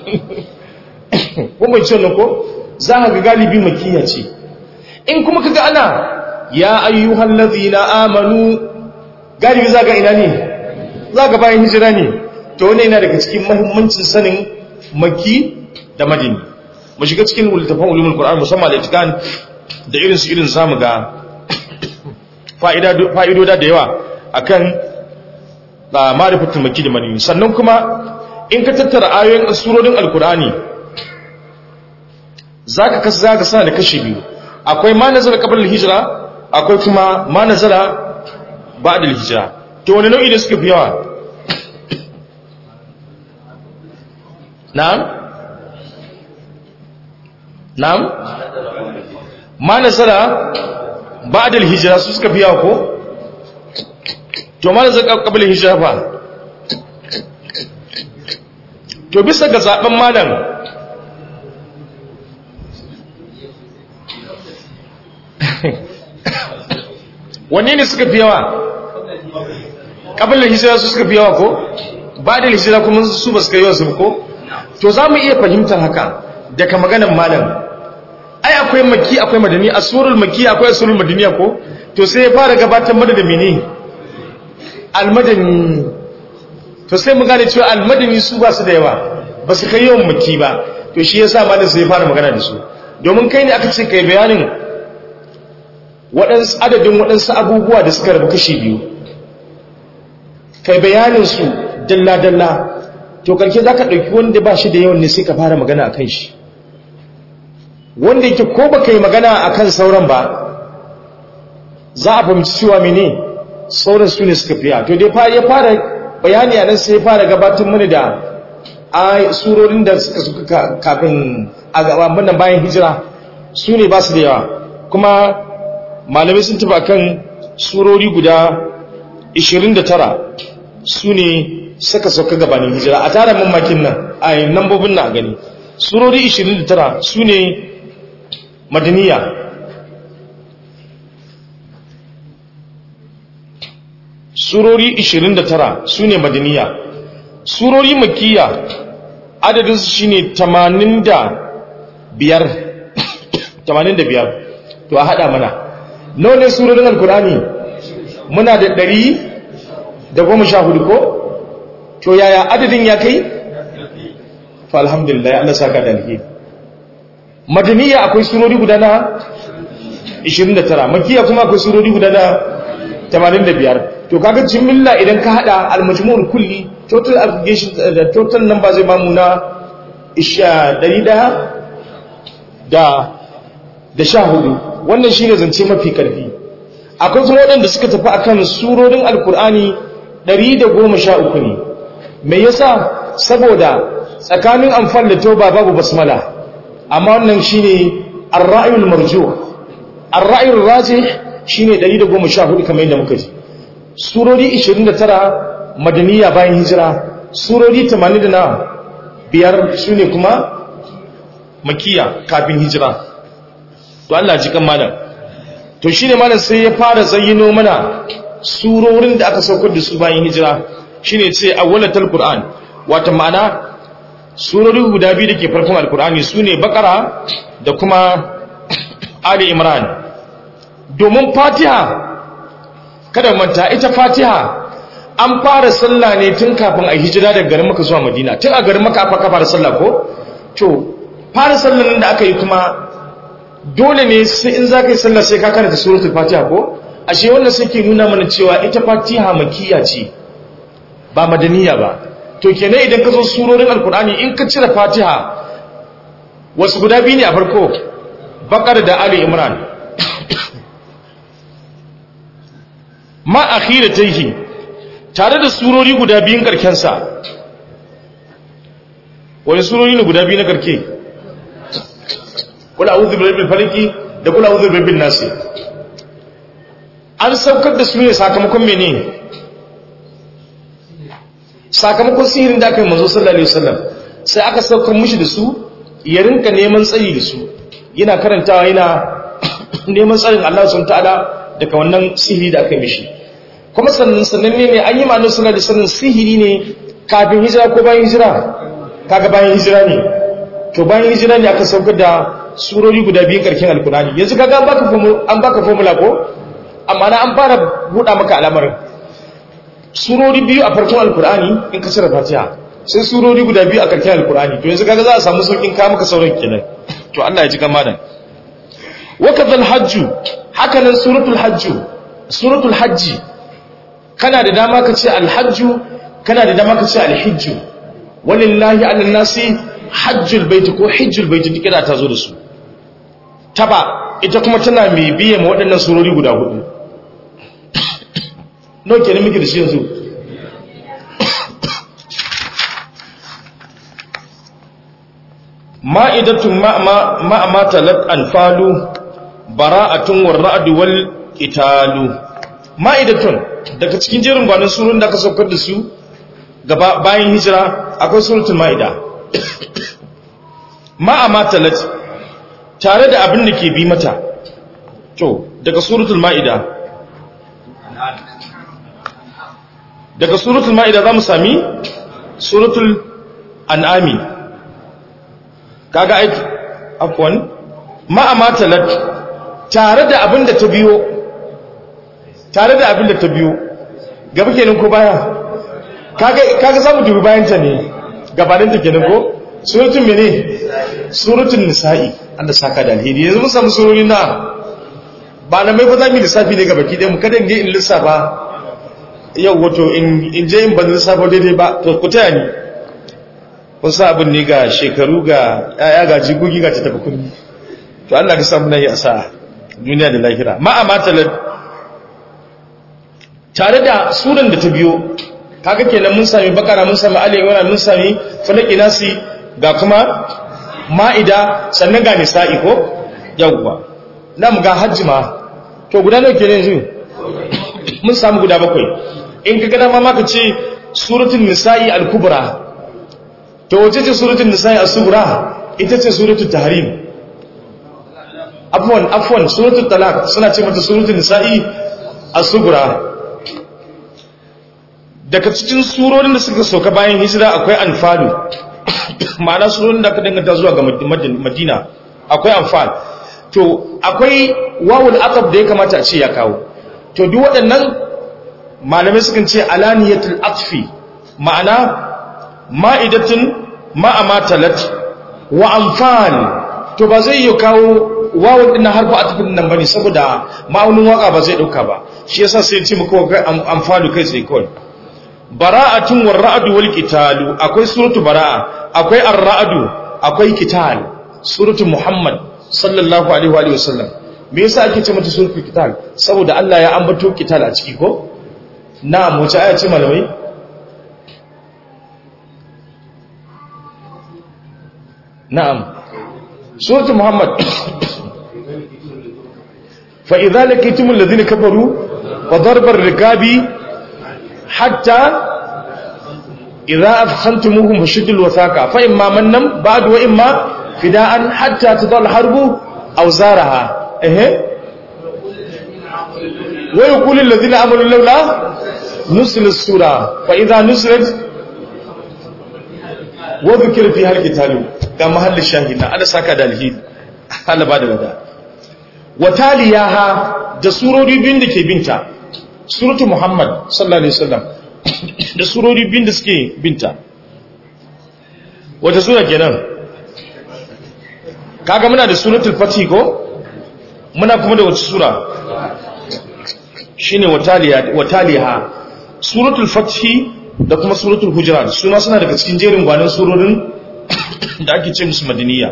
kuma ce ko za ka ga galibi makiya ce in kuma kaga ana ya ayyuhal ladhina amanu galibi za ga ina ne za ga bayan hijira ne to wannan yana daga cikin muhimmancin sanin maki da madini mu shiga cikin ultafan ulumul qur'an musamman da itikan da irin su irin zamu ga fa'ida fa'idoda da yawa akan ma'rifatul maki da madini sannan kuma in ka tattara ayoyin surorin alqur'ani zaka kasa zaka sana da kashi biyu akwai ma nazar qabla al-hijra akwai kuma ma nazala ba'da hijira to wani nau'i da suka fi yawa na'am na'am ma nazala ba'da hijira su suka fi yawa ko to ma nazala qabla hijira fa to bisa ga zaben malam wanne ne suka fi yawa ƙabilar hijira su suka fi yawa ko ba da hijira kuma su ba su kai yawa su ko to za mu iya fahimtar haka daga maganan malam ai akwai maki akwai madani a surul maki akwai surul madaniya ko to sai ya fara gabatar mada da mene almadani to sai mu gane cewa almadani su ba su da yawa ba su kai yawan maki ba to shi yasa malam sai ya fara magana da su domin kai ne aka ce kai bayanin waɗansu adadin waɗansu abubuwa da suka rabu kashi biyu kai bayaninsu dalla-dalla to karke za ka ɗauki wanda ba shi da yawan ne sai ka fara magana a kan shi wanda yake ko ba ka yi magana a kan sauran ba za a fahimci cewa mene sauran su ne suka fiya to dai ya fara bayani a nan sai ya fara gabatar mana da a surorin da suka suka kafin a gaban bayan hijira su ne ba su da yawa kuma malamai sun taba kan surori guda 29 su ne suka sauka gabanin hijira a tara mamakin nan a yi nambobin na gani surori 29 su ne madaniya surori 29 su ne madaniya surori makiya adadinsu shi ne 85 to a hada mana nawa ne surorin alkurani muna da ɗari da goma sha hudu ko to yaya adadin ya kai fa alhamdulillah ya Allah saka da alheri madaniya akwai surori guda na 29 makiya kuma akwai surori guda na 85 to kaga jimilla idan ka hada almajmu'ul kulli total aggregation da total number zai bamu na 100 da da sha hudu wannan shi ne zance mafi karfi akwai kuma waɗanda suka tafi akan surorin alkur'ani 113 ne me yasa saboda tsakanin amfan da tauba babu basmala amma wannan shi ne arra'ayul marju arra'ayul rajih shi ne 114 kamar yadda muka ji surori 29 madaniya bayan hijira surori 80 na biyar su ne kuma makiya kafin hijira to Allah ji kan malam to shine malam sai ya fara zayyano mana surorin da aka saukar da su bayan hijira shine ce awwalatul qur'an wato ma'ana surori guda biyu dake farkon alqur'ani sune bakara da kuma ali imran domin fatiha kada manta ita fatiha an fara sallah ne tun kafin a hijira daga garin maka zuwa madina tun a garin maka aka fara sallah ko to fara sallan da aka yi kuma dole ne sai in za ka yi sallah sai ka karanta suratul fatiha ko ashe wannan sai ke nuna mana cewa ita fatiha makiya ce ba madaniya ba to kenan idan ka zo surorin alkur'ani in ka cire fatiha wasu guda biyu ne a farko bakar da ali imran ma akhira taihi tare da surori guda biyun karkensa wani surori ne guda biyu na karke kula a'udhu birabbil falaki da kula a'udhu birabbin nas an saukar da su ne sakamakon mene sakamakon sihirin da aka yi manzo sallallahu alaihi wasallam sai aka saukar mushi da su ya rinka neman tsayi da su yana karantawa yana neman tsarin Allah subhanahu ta'ala daga wannan sihiri da aka yi mishi kuma sannan sannan ne ne an yi ma'anar sallallahu alaihi wasallam sihiri ne kafin hijira ko bayan hijira kaga bayan hijira ne to bayan hijira ne aka saukar da surori guda biyun karkin alkurani yanzu kaga an baka formula ko amma na an fara buɗa maka al'amarin surori biyu a farkon alkurani in ka cire fatiha sai surori guda biyu a karkin alkurani to yanzu kaga za a samu saukin ka maka sauran kenan to Allah ya ji kan malam wa kadhal hajju haka nan suratul hajju suratul hajji kana da dama ka ce alhajju kana da dama ka ce alhijju walillahi ala nasi hajjul baiti ko hijjul baiti duk da ta zo da su taba ita kuma tana mai biye ma waɗannan surori guda hudu nau kenan muke da shi yanzu ma'idatun ma'ama talat anfalu bara'atun warra'adu wal qitalu ma'idatun daga cikin jerin gwanin surun da aka saukar da su gaba bayan hijira akwai suratul ma'ida ma'ama talat tare da abin da ke bi mata to daga suratul ma'ida daga suratul ma'ida za mu sami suratul an'ami kaga aiki afwan ma'ama talat tare da abin da ta biyo tare da abin da ta biyo gaba kenan ko baya kaga kaga samu dubi bayan ta ne gabanin ta kenan ko suratul mene suratul nisa'i Allah saka da alheri yanzu mun samu surori na ba na mai fa za mu lissafi ne gaba ki dai mu kada in je in lissafa yau wato in je in ban lissafa daidai ba to ku taya ni kun sa abin ne ga shekaru ga yaya ga jigogi ga tattafa kunni to Allah ka samu nan ya sa duniya da lahira ma amatalat tare da suran da ta biyo kaga kenan mun sami bakara mun sami ali imran mun sami falaki nasi ga kuma ma'ida sannan ga nisa'i ko yawwa nan ga hajji ma to guda nawa kenan yanzu mun samu guda bakwai in ka gada ma maka ce suratul nisa'i al-kubra to wace ce suratul nisa'i as-sughra ita ce suratul tahrim afwan afwan suratul talaq suna ce mata suratul nisa'i as-sughra daga cikin surorin da suka soka bayan hijira akwai anfalu ma'ana surorin da aka danganta zuwa ga madina akwai anfal to akwai wawul aqab da ya kamata a ce ya kawo to duk waɗannan malamai sukan ce alaniyatul aqfi ma'ana ma'idatun ma'amatalat wa anfal to ba zai yi kawo wawul din harfu atfin nan bane saboda ma'aunin waka ba zai dauka ba shi yasa sai ce muku kai anfalu kai sai kawai bara'atun war-ra'du wal qitalu akwai suratu bara'a akwai ar-ra'du akwai qital suratu muhammad sallallahu alaihi wa sallam me yasa ake ce mata suratu qital saboda Allah ya ambato qital a ciki ko na'am wace aya ce malamai na'am suratu muhammad fa idza laqitumul ladina kafaru fa darbar rikabi hatta idza afkhantumuhum fashuddul wasaqa fa imma mannam ba'du wa imma fida'an hatta tadal harbu aw zaraha eh wa yaqulu alladhina amanu lawla nusila sura fa idza nusilat wa dhukira fi hal qitalu ga mahallin shahida ala saka da alhidi Allah ba da wada wa taliyaha da surori biyun da ke binta suratu muhammad sallallahu alaihi wasallam da surori biyun da suke binta wata sura kenan kaga muna da suratul fatih ko muna kuma da wata sura shine wataliya wataliha suratul fatih da kuma suratul hujurat suna suna daga cikin jerin gwanin surorin da ake ce musu madaniya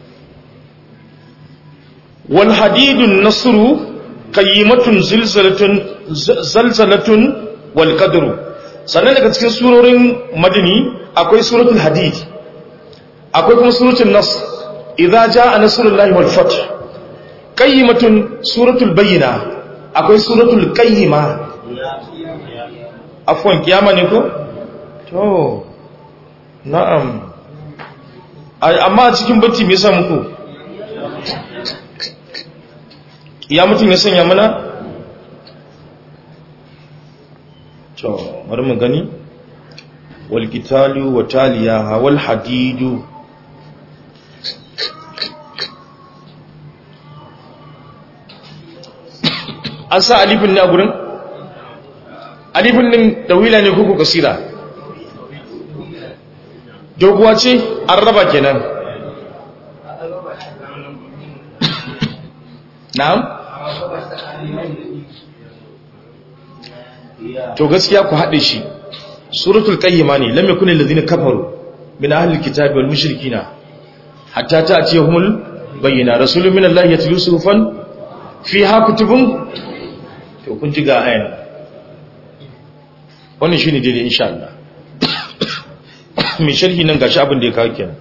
wal hadidun nasru qayyimatun zilzalatun zalzalatun wal qadru sannan daga cikin surorin madani akwai suratul hadid akwai kuma suratul nasr idza jaa nasrullahi wal fath qayyimatun suratul bayyina akwai suratul qayyima afwan kiyama ne ko to na'am amma a cikin bacci me yasa muku ya mutum ya sanya mana to bari mu gani wal qitalu wa taliyaha wal hadidu an sa alifin ne a gurin alifin din dawila ne kuku kasira doguwa ce an raba kenan na'am to gaskiya ku haɗe shi suratul qayyima ne lam yakun allazina kafaru min ahli alkitabi wal mushrikina hatta ta'tiyahumul bayyana rasulun min Allah ya tilu sufan fi ha kutubun to kun ji ga ayan wannan shine daidai insha Allah mai sharhi nan gashi abin da ya kawo kenan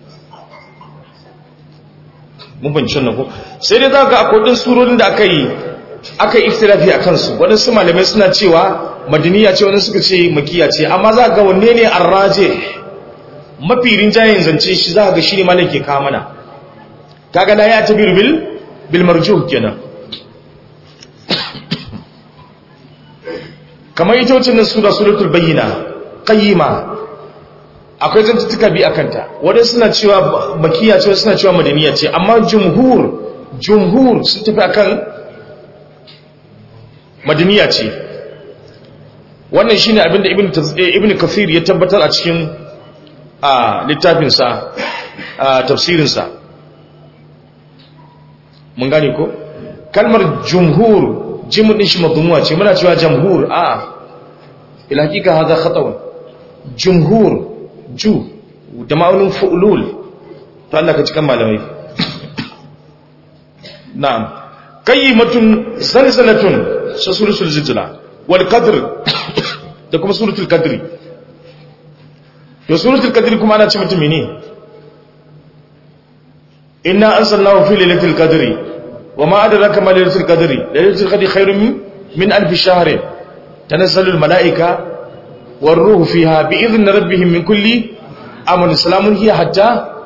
mun ban cin ko sai dai za ga akwai din surorin da aka yi aka yi iftirafi a kansu waɗansu malamai suna cewa madaniya ce wani suka ce makiya ce amma za ga wanne ne arraje mafi rinjayen zance shi za ga shi ne malam ke kawo mana kaga na ya tabi bil bil marjuh kenan kamar ita wacce nan sura suratul bayyina qayyima akwai zantuttuka bi akan ta wadanda suna cewa makiya ce suna cewa madaniya ce amma jumhur jumhur sun tafi akan madaniya ce wannan shine abinda ibn ibn kathir ya tabbatar a cikin a littafinsa a tafsirinsa mun gane ko kalmar jumhur jimin din shi madumuwa ce muna cewa jamhur a ila hakika hada khatawun jumhur ju da ma'aunin fu'lul to Allah ka cikan malamai na'am qayyimatun zalzalatun suratul zilzala wal qadr da kuma suratul qadri to suratul qadri kuma ana ce mutum ne inna anzalnahu fi lailatul qadri wama adraka ma lailatul qadri lailatul qadri khairun min alf shahr tanazzalu al malaika war ruhu fiha bi idhni rabbihim min kulli amrin salamun hiya hatta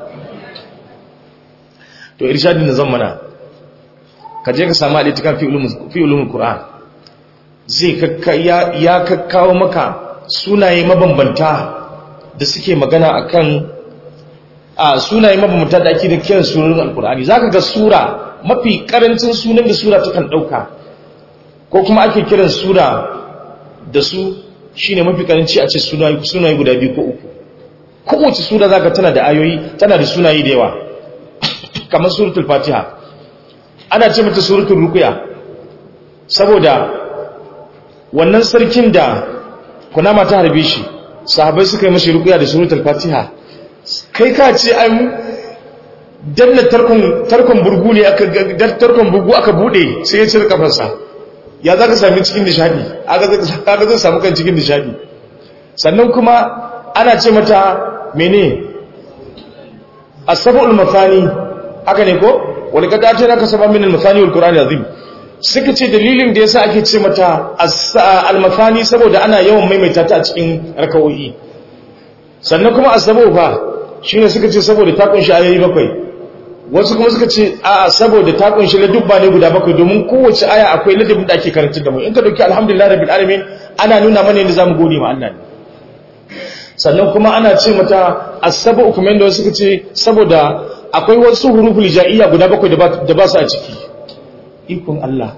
to irshadin da zammana ka je ka samu alitikan fi ulumul fi ulumul qur'an zai ya kakkawo maka sunaye mabambanta da suke magana akan a sunaye mabambanta da ake da kiran surorin alkur'ani zaka ga sura mafi karancin sunan da sura takan dauka ko kuma ake kiran sura da su shine mafi karanci a ce sunaye guda biyu ko uku kowace sura zaka tana da ayoyi tana da sunaye da yawa kamar suratul fatiha ana ce mata suratul ruqya saboda wannan sarkin da kunama ta harbe shi sahabai suka yi mashi rukuya da suratul fatiha kai ka ce an danna tarkon burgu ne aka tarkon burgu aka bude sai ya cire kafarsa ya za ka sami cikin nishadi aka zai samu kan cikin nishadi sannan kuma ana ce mata mene asabul mafani haka ne ko wani kada ta naka saba min al-mafani wal qur'an azim suka ce dalilin da yasa ake ce mata al-mafani saboda ana yawan maimaita ta a cikin rakawoyi sannan kuma asabu fa shine suka ce saboda ta kunshi ayoyi bakwai wasu kuma suka ce a saboda ta kunshi ladubba ne guda bakwai domin kowace aya akwai ladabin da ake karanta da mu in ka dauki alhamdulillah rabbil alamin ana nuna mana yadda zamu gode ma Allah ne sannan kuma ana ce mata asabu kuma yadda wasu suka ce saboda akwai wasu huruful ja'iyya guda bakwai da ba su a ciki ikon Allah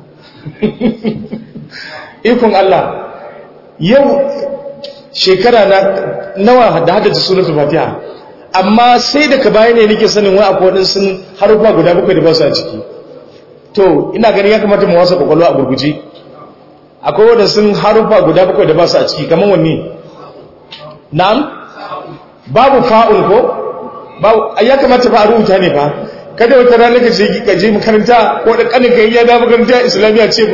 ikon Allah yau shekara na nawa da haddace suratul fatiha amma sai daga baya ne nake sanin wai akwai wadansu harufa guda bakwai da ba su a ciki to ina ganin ya kamata mu wasa kwakwalwa a gurguje akwai wadansu harufa guda bakwai da ba su a ciki kamar wanne na'am babu fa'ul ko babu ya kamata fa a rubuta ne fa kada wata rana ka je ka je makaranta ko da kanin ka ya da makaranta islamiyya ce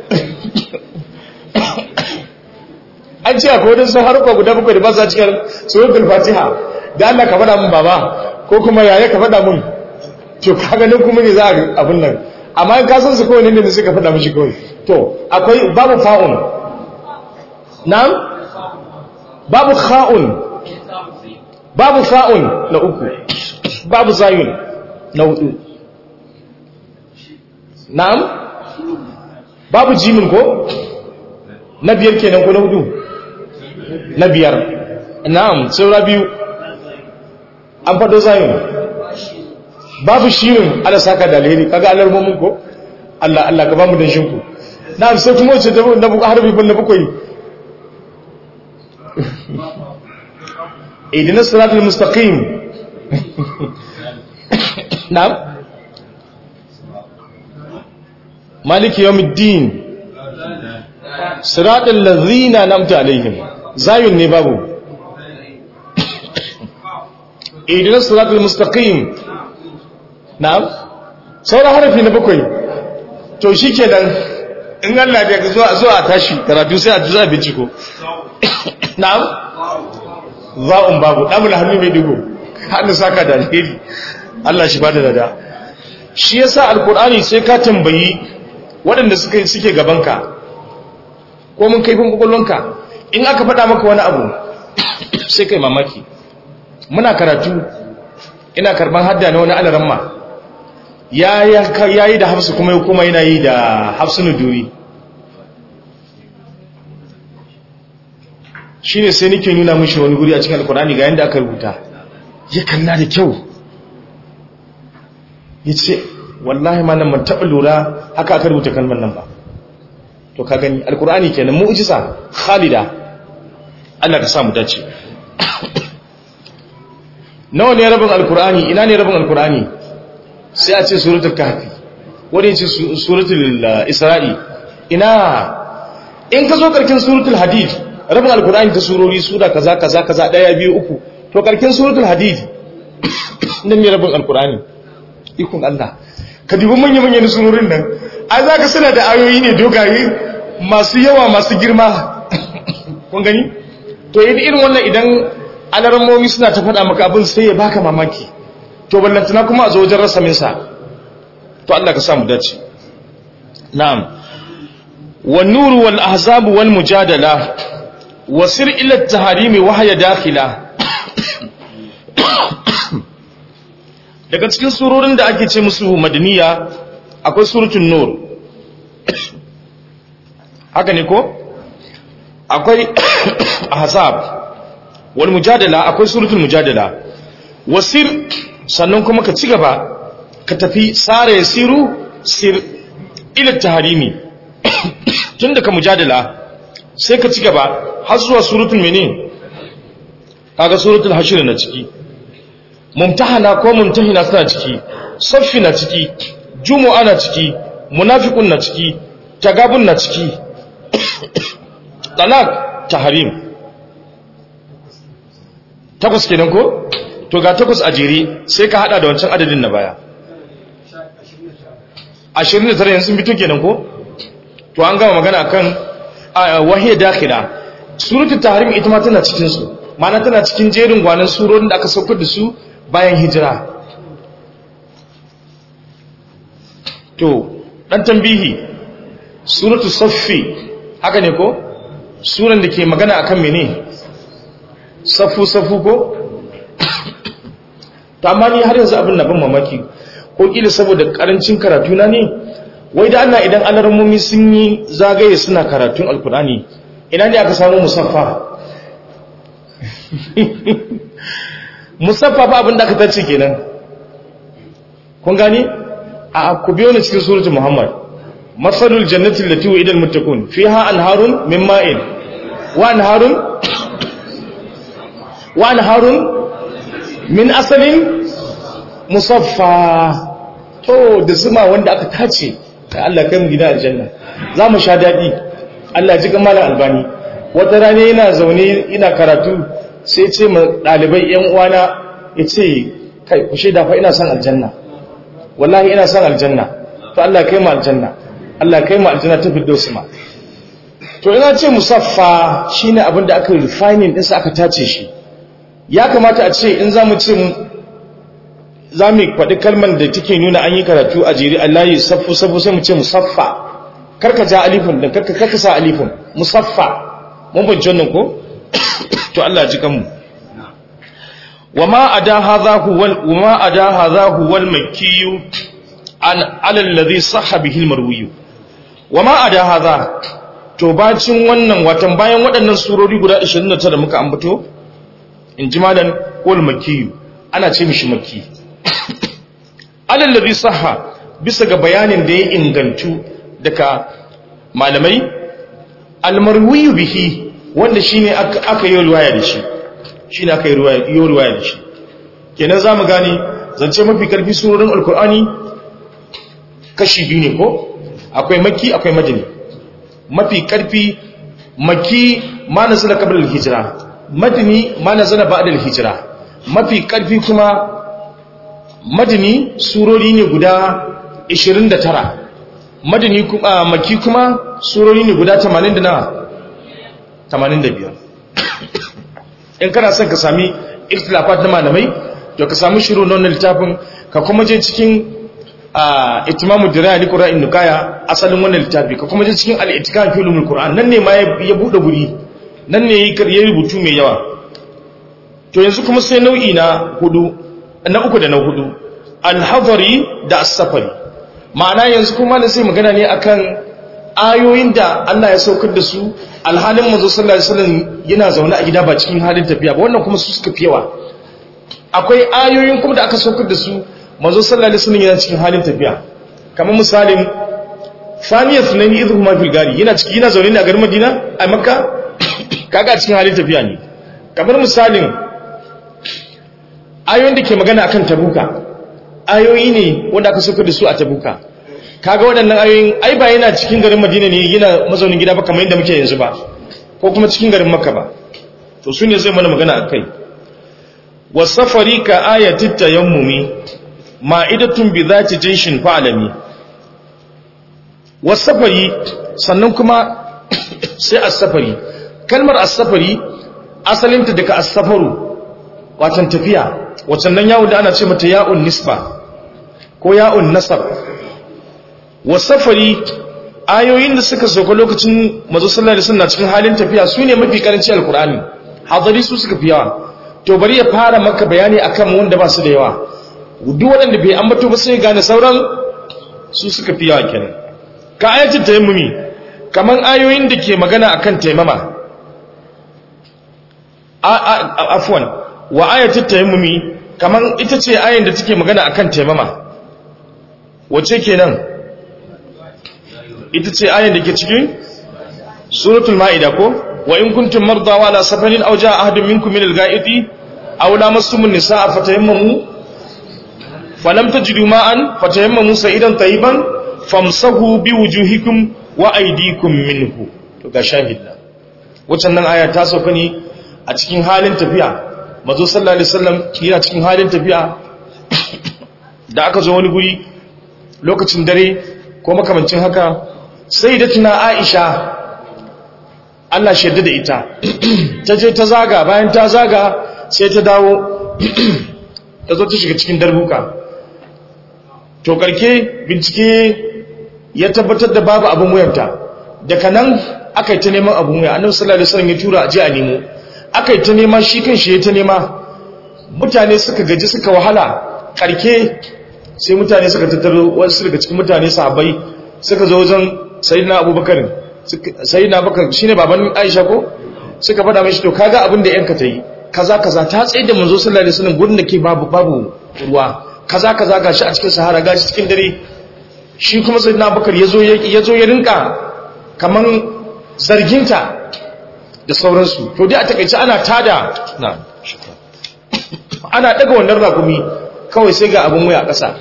an ce akwai wadansu harufa guda bakwai da ba su a cikin suratul fatiha da Allah ka faɗa mun baba ko kuma yaya ka faɗa mun to kaga nan kuma ne za a abin nan amma in ka san su kawai ne ne sai ka faɗa mishi kawai to akwai babu fa'un na'am babu kha'un babu fa'un na uku babu zayun na hudu na'am babu jimin ko na biyar kenan ko na hudu na biyar na'am saura biyu an faɗo zayin babu shirin ala saka da alheri kaga alarmomin ko Allah Allah ka bamu danshin ku na'am sai kuma wace na buku harbi ban na bukoyi idina siratul mustaqim na'am maliki yawmiddin siratal ladzina namta alaihim zayun ne babu idina siratul mustaqim na'am sauran harafi na bakwai to shi ke nan in Allah da zuwa zuwa tashi karatu sai a zuwa binciko na'am za'un babu ɗamul hannu mai digo hannu saka da alheri Allah shi bada dada shi yasa alkur'ani sai ka tambayi waɗanda suka suke gabanka ko mun kaifin kwakwalwanka in aka faɗa maka wani abu sai kai mamaki muna karatu ina karban hadda na wani alaramma ya yi da hafsu kuma kuma yana yi da hafsu nuduri shi ne sai nike nuna mushi wani guri a cikin alkurani ga yadda aka rubuta ya kalla da kyau ya ce wallahi ma nan man taɓa lura haka aka rubuta kalmar nan ba to ka gani alkurani kenan mu'jiza khalida Allah ka samu dace nawa ne rabin alkurani ina ne rabin alkurani sai a ce suratul kahfi wani ya ce suratul isra'i ina in ka zo karkin suratul hadid rabin alkurani ta surori sura kaza kaza kaza daya biyu uku to karkin suratul hadid nan ne rabin alkurani ikon Allah ka dubi manya manyan surorin nan ai za ka suna da ayoyi ne dogaye masu yawa masu girma kun gani to irin wannan idan alarmomi suna ta faɗa maka abin sai ya baka mamaki to ballantana kuma a zo wajen rasa minsa to Allah ka samu dace na'am wan nuru wal ahzab wal mujadala wasir ila at-taharimi wa hiya dakhila daga cikin surorin da ake ce musu madaniya akwai suratul nur haka ne ko akwai ahzab wal mujadala akwai suratul mujadala wasir sannan kuma ka ci gaba ka tafi sare yasiru sir ila taharimi tunda ka mujadala sai ka ci gaba har zuwa suratul mene kaga suratul hashr na ciki mumtahana ko mumtahina suna ciki saffi na ciki jumu'a na ciki munafiqun na ciki tagabun na ciki talak taharim takwas kenan ko to ga takwas a jere sai ka hada da wancan adadin na baya 29 yanzu sun fito kenan ko to an gama magana akan wahiyar dakhila suratul tahrim ita ma tana cikin su ma'ana tana cikin jerin gwanan surorin da aka saukar da su bayan hijira to dan tambihi suratul saffi haka ne ko suran da ke magana akan mene safu safu ko ta amma ni har yanzu abin na ban mamaki ko kila saboda karancin karatu na ne wai da Allah idan alarmomi sun yi zagaye suna karatun alkurani ina ne aka samu musaffa musaffa ba abin da aka tace kenan kun gani a ku biyo ni cikin suratul muhammad masalul jannati allati wa'ida almuttaqun fiha anharun min ma'in wa anharun wa anharun min asalin musaffa to da zuma wanda aka tace da Allah kai mu gida aljanna za mu sha daɗi Allah ji gamala albani wata rana yana zaune ina karatu sai ce ma ɗalibai ‘yan uwana ya ce kai ku shaida fa ina son aljanna wallahi ina son aljanna to Allah kai mu aljanna Allah kai mu aljanna ta fiddo su ma to ina ce musaffa shine abin da aka refining ɗinsa aka tace shi ya kamata a ce in za mu ce za mu faɗi kalmar da take nuna an yi karatu a jiri Allah yi saffu saffu sai mu ce musaffa karka ja alifin da karka karka sa alifin musaffa mun bin jannan ko to Allah ji kanmu wama ada hadha huwa wama ada hadha huwa al-makki an ala alladhi sahha bihi al-marwi wama ada hadha to bacin wannan watan bayan waɗannan surori guda 29 da muka ambato in ji malan wal makki ana ce mishi makki alallabi saha bisa ga bayanin da ya ingantu daga malamai almarwiyu bihi wanda shine aka yi ruwaya da shi shine aka yi ruwaya da shi kenan zamu gane zance mafi karfi surorin alkur'ani kashi biyu ne ko akwai maki akwai madani mafi karfi maki ma nazala qabla al-hijra madani ma nazala ba'da al-hijra mafi karfi kuma madani surori ne guda 29 madani kuma maki kuma surori ne guda 80 da na 85 in kana son ka sami ikhtilafat na malamai to ka samu shiru na wannan littafin ka kuma je cikin itimamu diraya ni qur'an nukaya asalin wannan littafi ka kuma je cikin al-ittikan fi ulumul qur'an nan ne ma ya bude guri nan ne ya rubutu mai yawa to yanzu kuma sai nau'i na hudu na uku da na hudu al-hadari da as-safari ma'ana yanzu kuma ne sai magana ne akan ayoyin da Allah ya saukar da su alhalin manzo sallallahu alaihi wasallam yana zaune a gida ba cikin halin tafiya ba wannan kuma su suka fi yawa akwai ayoyin kuma da aka saukar da su manzo sallallahu alaihi wasallam yana cikin halin tafiya kamar misalin thaniya sunaini idhu ma fil gari yana cikin yana zaune ne a garin Madina a Makka kaga cikin halin tafiya ne kamar misalin ayoyin da ke magana akan tabuka ayoyi ne wanda aka saukar da su a tabuka kaga waɗannan ayoyin ai ba yana cikin garin Madina ne yana mazaunin gida ba kamar yadda muke yanzu ba ko kuma cikin garin Makka ba to su ne zai mana magana akai wasafari ka ayatit tayammumi ma'idatun bi zati jinshin fa'alami wasafari sannan kuma sai as-safari kalmar as-safari asalinta daga as-safaru watan tafiya wacan nan yawon da ana ce mata ya'un nisba ko ya'un nasab wasafari ayoyin da suka sauka lokacin mazu sallallahu alaihi wasallam cikin halin tafiya su ne mafi karanci alkur'ani hadari su suka fi yawa to bari ya fara maka bayani akan wanda ba su da yawa duk waɗanda bai ambato ba sai gane sauran su suka fi yawa kenan ka ayatul tayammumi kaman ayoyin da ke magana akan taimama afwan wa ayatul tayammumi kaman ita ce ayin da take magana akan taimama wace kenan ita ce ayin da ke cikin suratul ma'ida ko wa in kuntum marda wa ala safarin aw jaa ahadun minkum min al-ga'iti aw lamastum an-nisaa fatayammamu falam tajidu ma'an fatayammamu sa'idan tayyiban famsahu biwujuhikum wa aydikum minhu to ga shahidna wannan nan aya ta sauka ne a cikin halin tafiya mazo sallallahu alaihi wasallam yana cikin halin tafiya da aka zo wani guri lokacin dare ko makamancin haka sai da tuna Aisha Allah shaida da ita ta je ta zaga bayan ta zaga sai ta dawo ta zo ta shiga cikin darbuka to karke bincike ya tabbatar da babu abin wuyanta daga nan aka yi ta neman abin wuya annabi sallallahu alaihi wasallam ya tura a je a nemo aka yi ta nema shi kan shi ya ta nema mutane suka gaji suka wahala karke sai mutane suka tattaro wasu daga cikin mutane sahabbai suka zo wajen sayyidina abubakar sayyidina abubakar shine baban aisha ko suka faɗa mishi to kaga abin da yanka ta yi kaza kaza ta tsaye da manzo sallallahu alaihi wasallam gurin da ke babu babu ruwa kaza kaza gashi a cikin sahara gashi cikin dare shi kuma sayyidina abubakar yazo yazo ya rinka kaman zarginta da sauransu to dai a takaice ana tada na ana daga wannan rakumi kawai sai ga abin waya ƙasa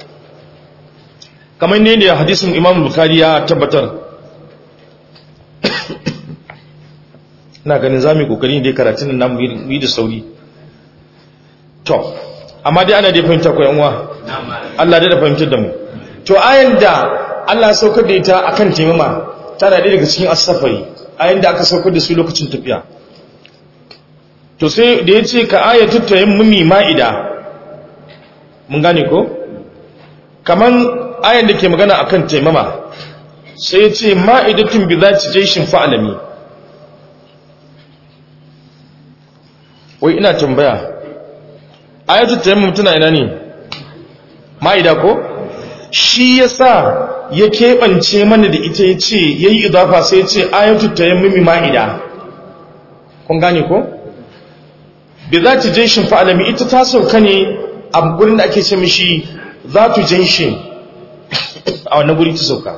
kamar ne da hadisin imam bukari ya tabbatar na ganin za mu yi ƙoƙari da karatun nan yi da sauri to amma dai ana dai fahimta ko yanwa Allah dai da fahimtar da mu to ayan da Allah ya saukar da ita akan taimama tana ɗaya daga cikin asafari ayan da aka saukar da su lokacin tafiya to sai da ya ce ka ayatu tayammumi ma'ida mun gane ko kaman ayan da ke magana akan taimama sai ya ce ma'idatun bi zati jayshin fa'alami wai ina tambaya ayatu tayammum tana ina ne ma'ida ko shi yasa ya keɓance mana da ita ya ce ya yi idafa sai ya ce ayatu tayammumi ma'ida kun gane ko bi zati jayshin fa'alami ita ta sauka ne a gurin da ake ce mishi zatu jayshin a wannan guri ta sauka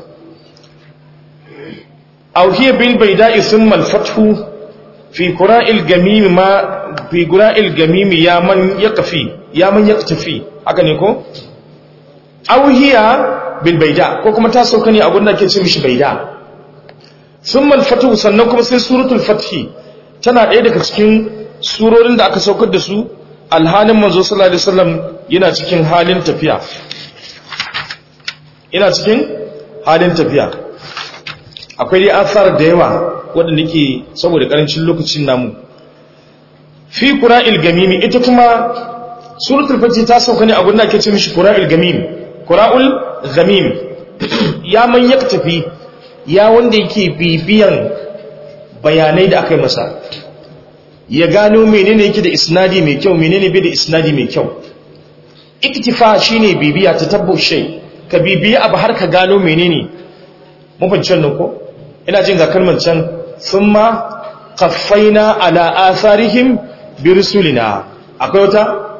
aw hiya bil bayda'i thumma al fathu fi qura'il gamim ma fi qura'il gamim ya man yaqfi ya man yaktafi haka ne ko aw hiya bil bayda ko kuma ta sauka ne a gurin da ake ce mishi bayda thumma al fathu sannan kuma sai suratul fathi tana ɗaya daga cikin surorin da aka saukar da su alhalin manzo sallallahu alaihi wasallam yana cikin halin tafiya ina cikin halin tafiya akwai dai asar da yawa waɗanda ke saboda ƙarancin lokacin namu fi qura'il gamimi ita kuma suratul fajr ta sauka ne a gurin da ake ce mishi qura'il gamim qura'ul gamim ya man tafi ya wanda yake bibiyan bayanai da aka yi masa ya gano menene yake da isnadi mai kyau menene bai da isnadi mai kyau iktifa shine bibiya ta tabbo shay ka bibiya abu har ka gano menene mafancin nan ko ina jin ga kalmar can thumma qaffaina ala atharihim bi rusulina akwai wata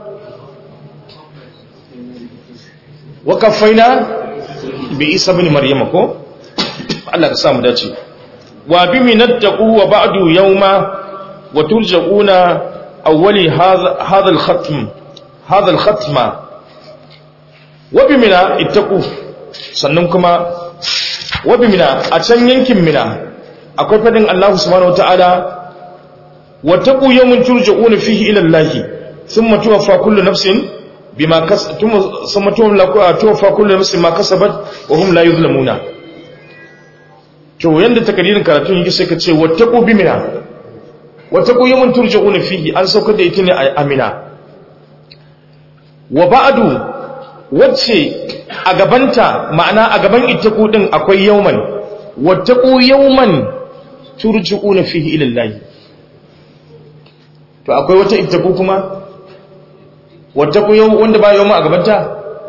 wa qaffaina bi isa ibn maryama ko Allah ka samu dace wa bi minattaqu wa ba'du yawma wa turja'una awwali hadha hadha al-khatm hadha al-khatma wa bi mina ittaqu sannan kuma wa bi mina a can yankin mina akwai fadin Allah subhanahu wataala wa taqu yawmin turja'una fihi ila Allah thumma tuwaffa kullu nafsin bima kasabat thumma tuwaffa kullu nafsin ma kasabat wa hum la yuzlamuna to yanda takadirin karatun yake sai ka ce wattaqu bi mina wattaqu yawmin turja'una fihi an saukar da ita ne a amina wa ba'du wacce a gabanta ma'ana a gaban ittaqu din akwai yawman wattaqu yawman turja'una fihi ila Allah to akwai wata ittaqu kuma wattaqu yawm wanda ba yawma a gabanta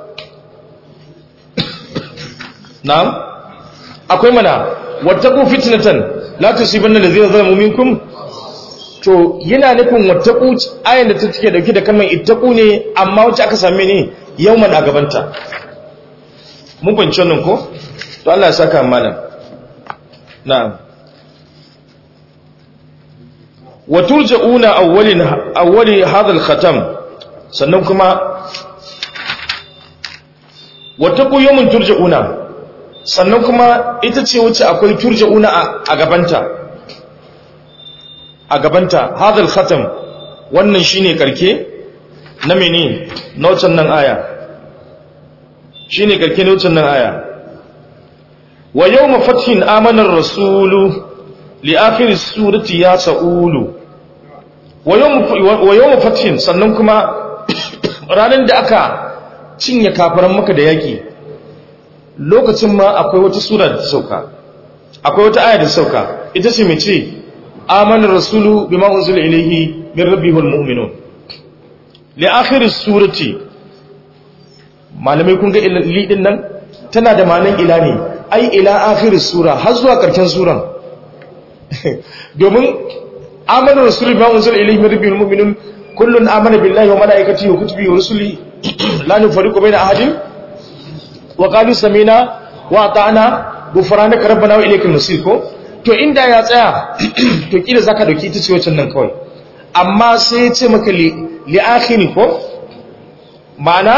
na'am akwai mana wattaqu fitnatan la tusibanna allazina zalamu minkum to yana nufin wattaqu ayan da ta take dauke da kalmar ittaqu ne amma wacce aka same ne yawman a gabanta mun bance nan ko to Allah ya saka malam na'am wa turja'una awwalin awwali hadha al-khatam sannan kuma wattaqu yawman turja'una sannan kuma ita ce wacce akwai turja'una a gabanta a gabanta hadal khatam wannan shine karke na mene na wancan nan aya shine karke na wancan nan aya wa yawma fathin amana ar-rasulu li akhir surati ya sa'ulu wa yawma fathin sannan kuma ranar da aka cinye kafaran maka da yaki lokacin ma akwai wata sura da ta sauka akwai wata aya da ta sauka ita ce mai ce amanar rasulu bima unzila ilayhi min rabbihil mu'minun li akhir surati malamai kun ga lidin nan tana da ma'anar ila ne ai ila akhir sura har zuwa karshen suran domin amanar rasulu bima unzila ilayhi min rabbihil mu'minun kullun amana billahi wa malaikatihi wa kutubihi wa rusulihi la nufariqu baina ahadin وقالوا سمينا واطعنا غفرانك ربنا واليك المصير ko to inda ya tsaya to kila zaka dauki ita ce wacce nan kawai amma sai ya ce maka li li akhiri ko ma'ana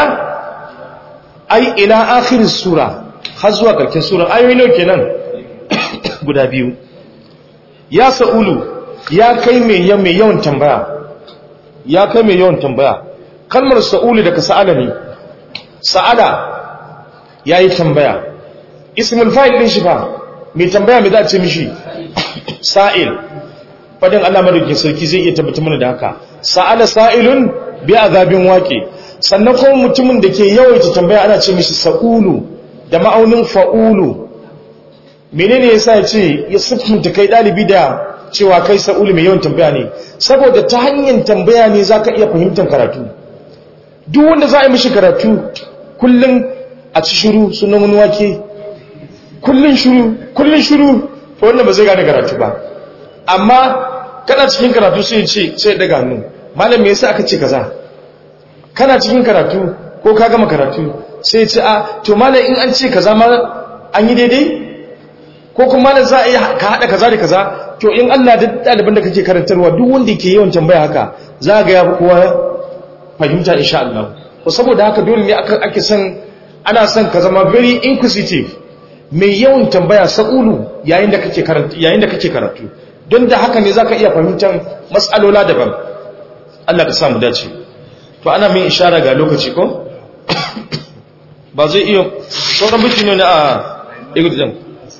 ai ila akhir sura har zuwa karkin sura ayoyi nawa kenan guda biyu ya sa'ulu ya kai mai mai yawan tambaya ya kai mai yawan tambaya kalmar sa'ulu daga sa'ala ne sa'ala ya yi tambaya ismul fa'il ɗin shi fa mai tambaya mai za a ce mishi sa'il fadin Allah madaukin sarki zai iya tabbata mana da haka sa'ala sa'ilun bi azabin waƙe sannan kuma mutumin da ke yawaita tambaya ana ce mishi sa'ulu da ma'aunin fa'ulu menene yasa ya ce ya siffinta kai ɗalibi da cewa kai sa'ulu mai yawan tambaya ne saboda ta hanyar tambaya ne za ka iya fahimtar karatu duk wanda za a yi mishi karatu kullum a ci shiru sunan wani wake kullun shiru kullun shiru to wannan ba zai gane karatu ba amma kana cikin karatu sai ce sai daga hannu malam me yasa aka ce kaza kana cikin karatu ko ka gama karatu sai ce a to malam in an ce kaza ma an yi daidai ko kuma malam za a yi ka hada kaza da kaza to in Allah da ɗaliban da kake karantarwa duk wanda yake yawan tambaya haka za ga ya kowa fahimta insha Allah ko saboda haka dole ne ake son ana son ka zama very inquisitive mai yawan tambaya sa'ulu yayin da kake karatu yayin da kake karatu don da haka ne zaka iya fahimtar mas'alola daban Allah ka samu dace to ana min ishara ga lokaci ko ba zai iya sauran biki ne a igudin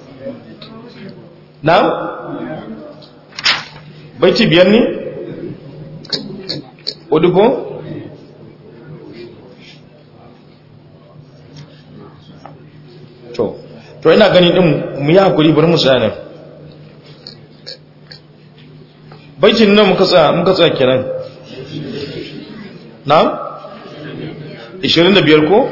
na baiti biyar ne wadda to to ina gani din mu yi hakuri bari mu tsaya baitin nan muka tsaya muka tsaya kenan na 25 ko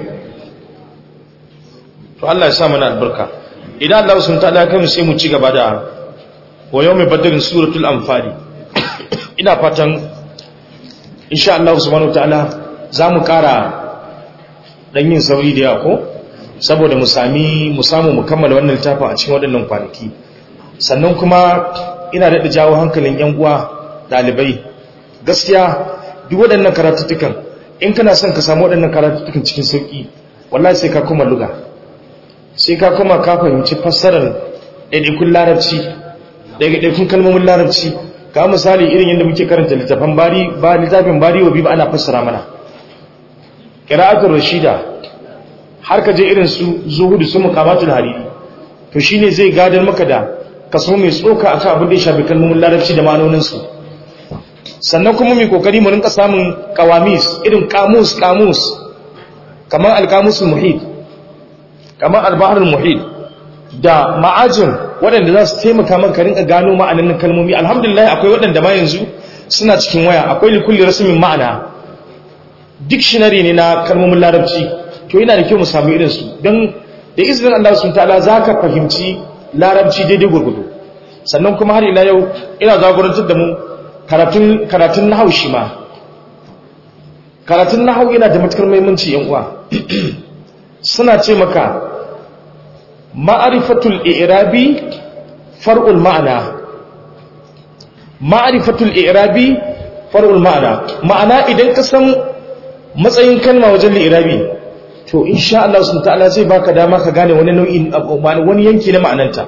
to Allah ya sa mana albarka idan Allah sun ta kai mu sai mu ci gaba da wa yawmi badrin suratul anfal ina fatan insha Allah subhanahu wataala zamu kara dan yin sauri da yawa ko saboda mu sami mu samu mu kammala wannan littafin a cikin waɗannan kwanaki sannan kuma ina daɗa jawo hankalin yan uwa ɗalibai gaskiya duk waɗannan karatuttukan in kana son ka samu waɗannan karatuttukan cikin sauƙi wallahi sai ka kuma luga sai ka kuma ka fahimci fassarar ɗaiɗaikun larabci ɗaiɗaikun kalmomin larabci ka misali irin yadda muke karanta littafin bari ba littafin bari wa biyu ana fassara mana ƙira'atul rashida har ka je irin su zuhudu su mukamatul hariri to shine zai gadar maka da kaso mai tsoka akan abin da ya shafi kalmomin larabci da ma'anoninsu sannan kuma mai kokari mu rinka samun kawamis irin kamus kamus kamar alkamusul muhit kamar albaharul muhit da ma'ajin waɗanda za su taimaka maka rinka gano ma'anan kalmomi alhamdulillah akwai waɗanda ma yanzu suna cikin waya akwai likulli rasmin ma'ana dictionary ne na kalmomin larabci to yana da kyau mu samu irin su don da izinin Allah sun ta'ala za ka fahimci larabci daidai gurgudu sannan kuma har ila yau ina zagorantar da mu karatun nahau shi ma karatun nahau yana da matukar muhimmanci yan uwa suna ce maka ma'arifatul i'rabi far'ul ma'ana ma'arifatul i'rabi far'ul ma'ana ma'ana idan ka san matsayin kalma wajen li'irabi to insha Allah subhanahu ta'ala zai baka dama ka gane wani nau'in wani yanki na ma'ananta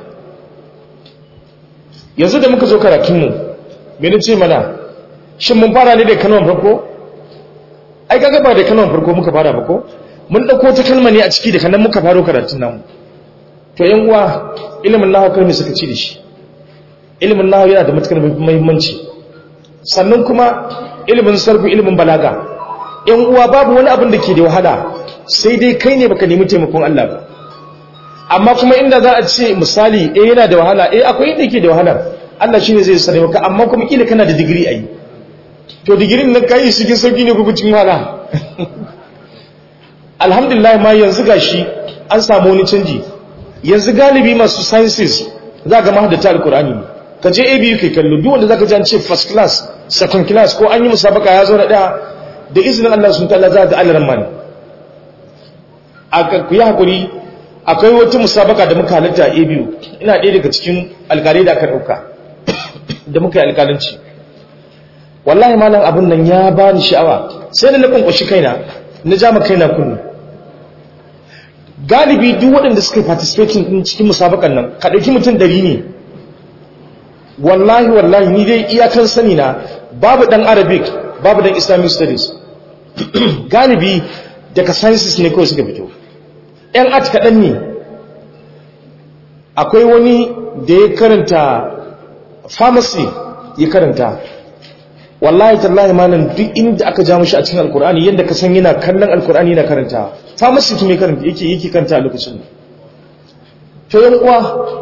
yanzu da muka zo karatun mu me nace mana shin mun fara ne da kalmar farko ai kaga ba da kalmar farko muka fara ba ko mun dauko ta kalma ne a ciki da kanan muka faro karatun namu to yan uwa ilimin nahwu kai me suka ci da shi ilimin nahwu yana da matukar muhimmanci sannan kuma ilimin sarfi ilimin balaga yan uwa babu wani abin da ke da wahala sai dai kai ne baka nemi taimakon Allah ba amma kuma inda za a ce misali eh yana da wahala eh akwai inda yake da wahala Allah shine zai sare maka amma kuma kila kana da digiri ai to digirin nan kai shi cikin sauki ne ko cikin wahala alhamdulillah ma yanzu gashi an samu wani canji yanzu galibi masu sciences za ga mahaddata alqur'ani ne ka je ABU kai kallo duk wanda zaka ji an ce first class second class ko an yi musabaka ya zo na daya da izinin Allah sun ta'ala za ga alaran mani ku yi hakuri akwai wata musabaka da muka halatta a abu ina ɗaya daga cikin alkalai da aka ɗauka da muka yi alkalanci wallahi malam abin nan ya ba ni sha'awa sai da na kwankwashi kaina na jama kaina kunnu galibi duk waɗanda suka yi participating ɗin cikin musabakan nan ka ɗauki mutum ɗari ne wallahi wallahi ni dai iyakan sani na babu ɗan arabic babu ɗan islamic studies galibi daga sciences ne kawai suka fito ‘yan art kaɗan ne akwai wani da ya karanta pharmacy ya karanta wallahi tallahi malam duk inda aka ja mashi a cikin alkur'ani yadda ka san yana kallon alkur'ani yana karanta pharmacy kuma karanta yake yake karanta a lokacin to yan uwa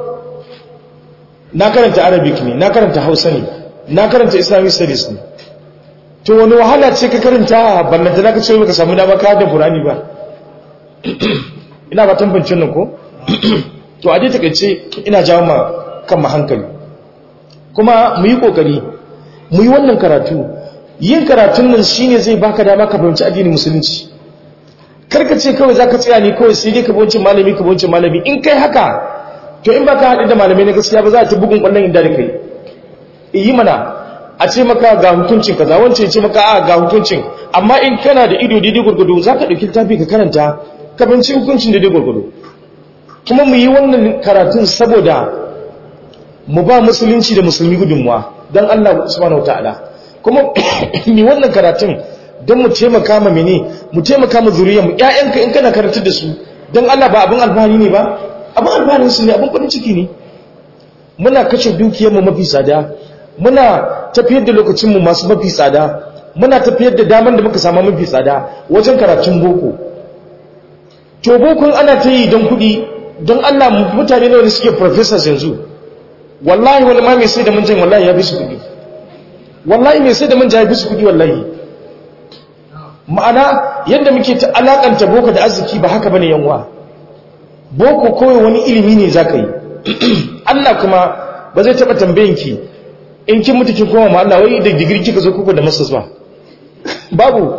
na karanta arabic ne na karanta hausa ne na karanta islamic studies ne to wani wahala ce ka karanta ballanta na ka ce ka samu dama ka da qur'ani ba ina ba tambancin nan ko to a dai takeice ina jawo ma kan ma hankali kuma mu yi kokari mu yi wannan karatu yin karatun nan shine zai baka dama ka fahimci addinin musulunci karka ce kawai zaka tsaya ne kawai sai dai ka bauci malami ka bauci malami in kai haka to in baka haɗu da malamai na gaskiya ba za ta bugun kwallon inda da kai yi mana a ce maka ga hukuncin kaza wance ce maka a ga hukuncin amma in kana da ido daidai gurgudu za ka ɗauki littafi ka karanta ka binci hukuncin daidai gurgudu kuma mu yi wannan karatun saboda mu ba musulunci da musulmi gudunmuwa don Allah subhanahu ta'ala kuma mu wannan karatun don mu taimaka ma mene mu taimaka ma zuriya mu ƴaƴanka in kana karantar da su don Allah ba abin alfahari ne ba abin alfahari su ne abin kudin ciki ne muna kashe dukiyarmu mafi tsada muna tafiyar da lokacinmu masu mafi tsada muna tafiyar da damar da muka samu mafi tsada wajen karatun boko to bokon ana ta yi don kudi don Allah mutane nawa ne suke professors yanzu wallahi wani ma mai sai da manjan wallahi ya fi su kudi wallahi mai sai da manja ya fi su kudi wallahi ma'ana yadda muke ta alakanta boko da arziki ba haka bane yanwa boko kawai wani ilimi ne zaka yi Allah kuma ba zai taba tambayin ki in kin mutu kin koma ma Allah wai da digiri kika zo kuku da masters ba babu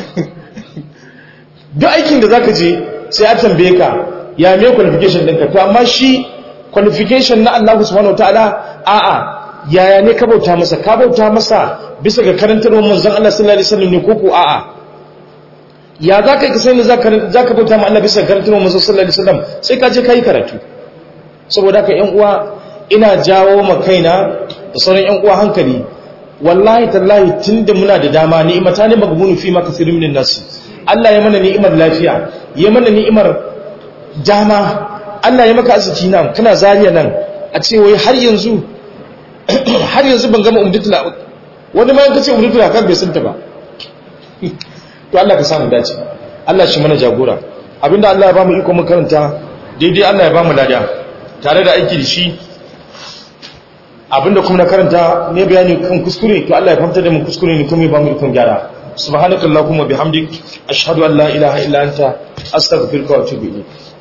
duk aikin da zaka je sai a tambaye ka ya me qualification ɗinka to amma shi qualification na Allah subhanahu wataala a'a yaya ne ka bauta masa ka bauta masa bisa ga karantarwar manzon Allah sallallahu alaihi wasallam ne koko a'a ya za ka yi kasai ne za ka bauta ma Allah bisa ga karantarwar manzon sallallahu alaihi wasallam sai ka je ka yi karatu saboda haka ƴan uwa ina jawo ma kaina da sauran ƴan uwa hankali wallahi tallahi tunda muna da dama ni'imata ne magbunu fi ma kasirun min nas Allah ya mana ni'imar lafiya ya mana ni'imar dama Allah ya maka arziki nan kana zariya nan a ce wai har yanzu har yanzu ban gama umdatul wani ma yanka ce umdatul kan bai santa ba to Allah ka samu dace Allah shi mana jagora abinda Allah ya ba mu iko mu karanta daidai Allah ya ba mu lada tare da aiki da shi abinda kuma na karanta ne bayani kan kuskure to Allah ya fahimta da mu kuskure ne kuma ya ba mu ikon gyara subhanakallahumma bihamdik ashhadu an la ilaha illa anta astaghfiruka wa atubu ilayk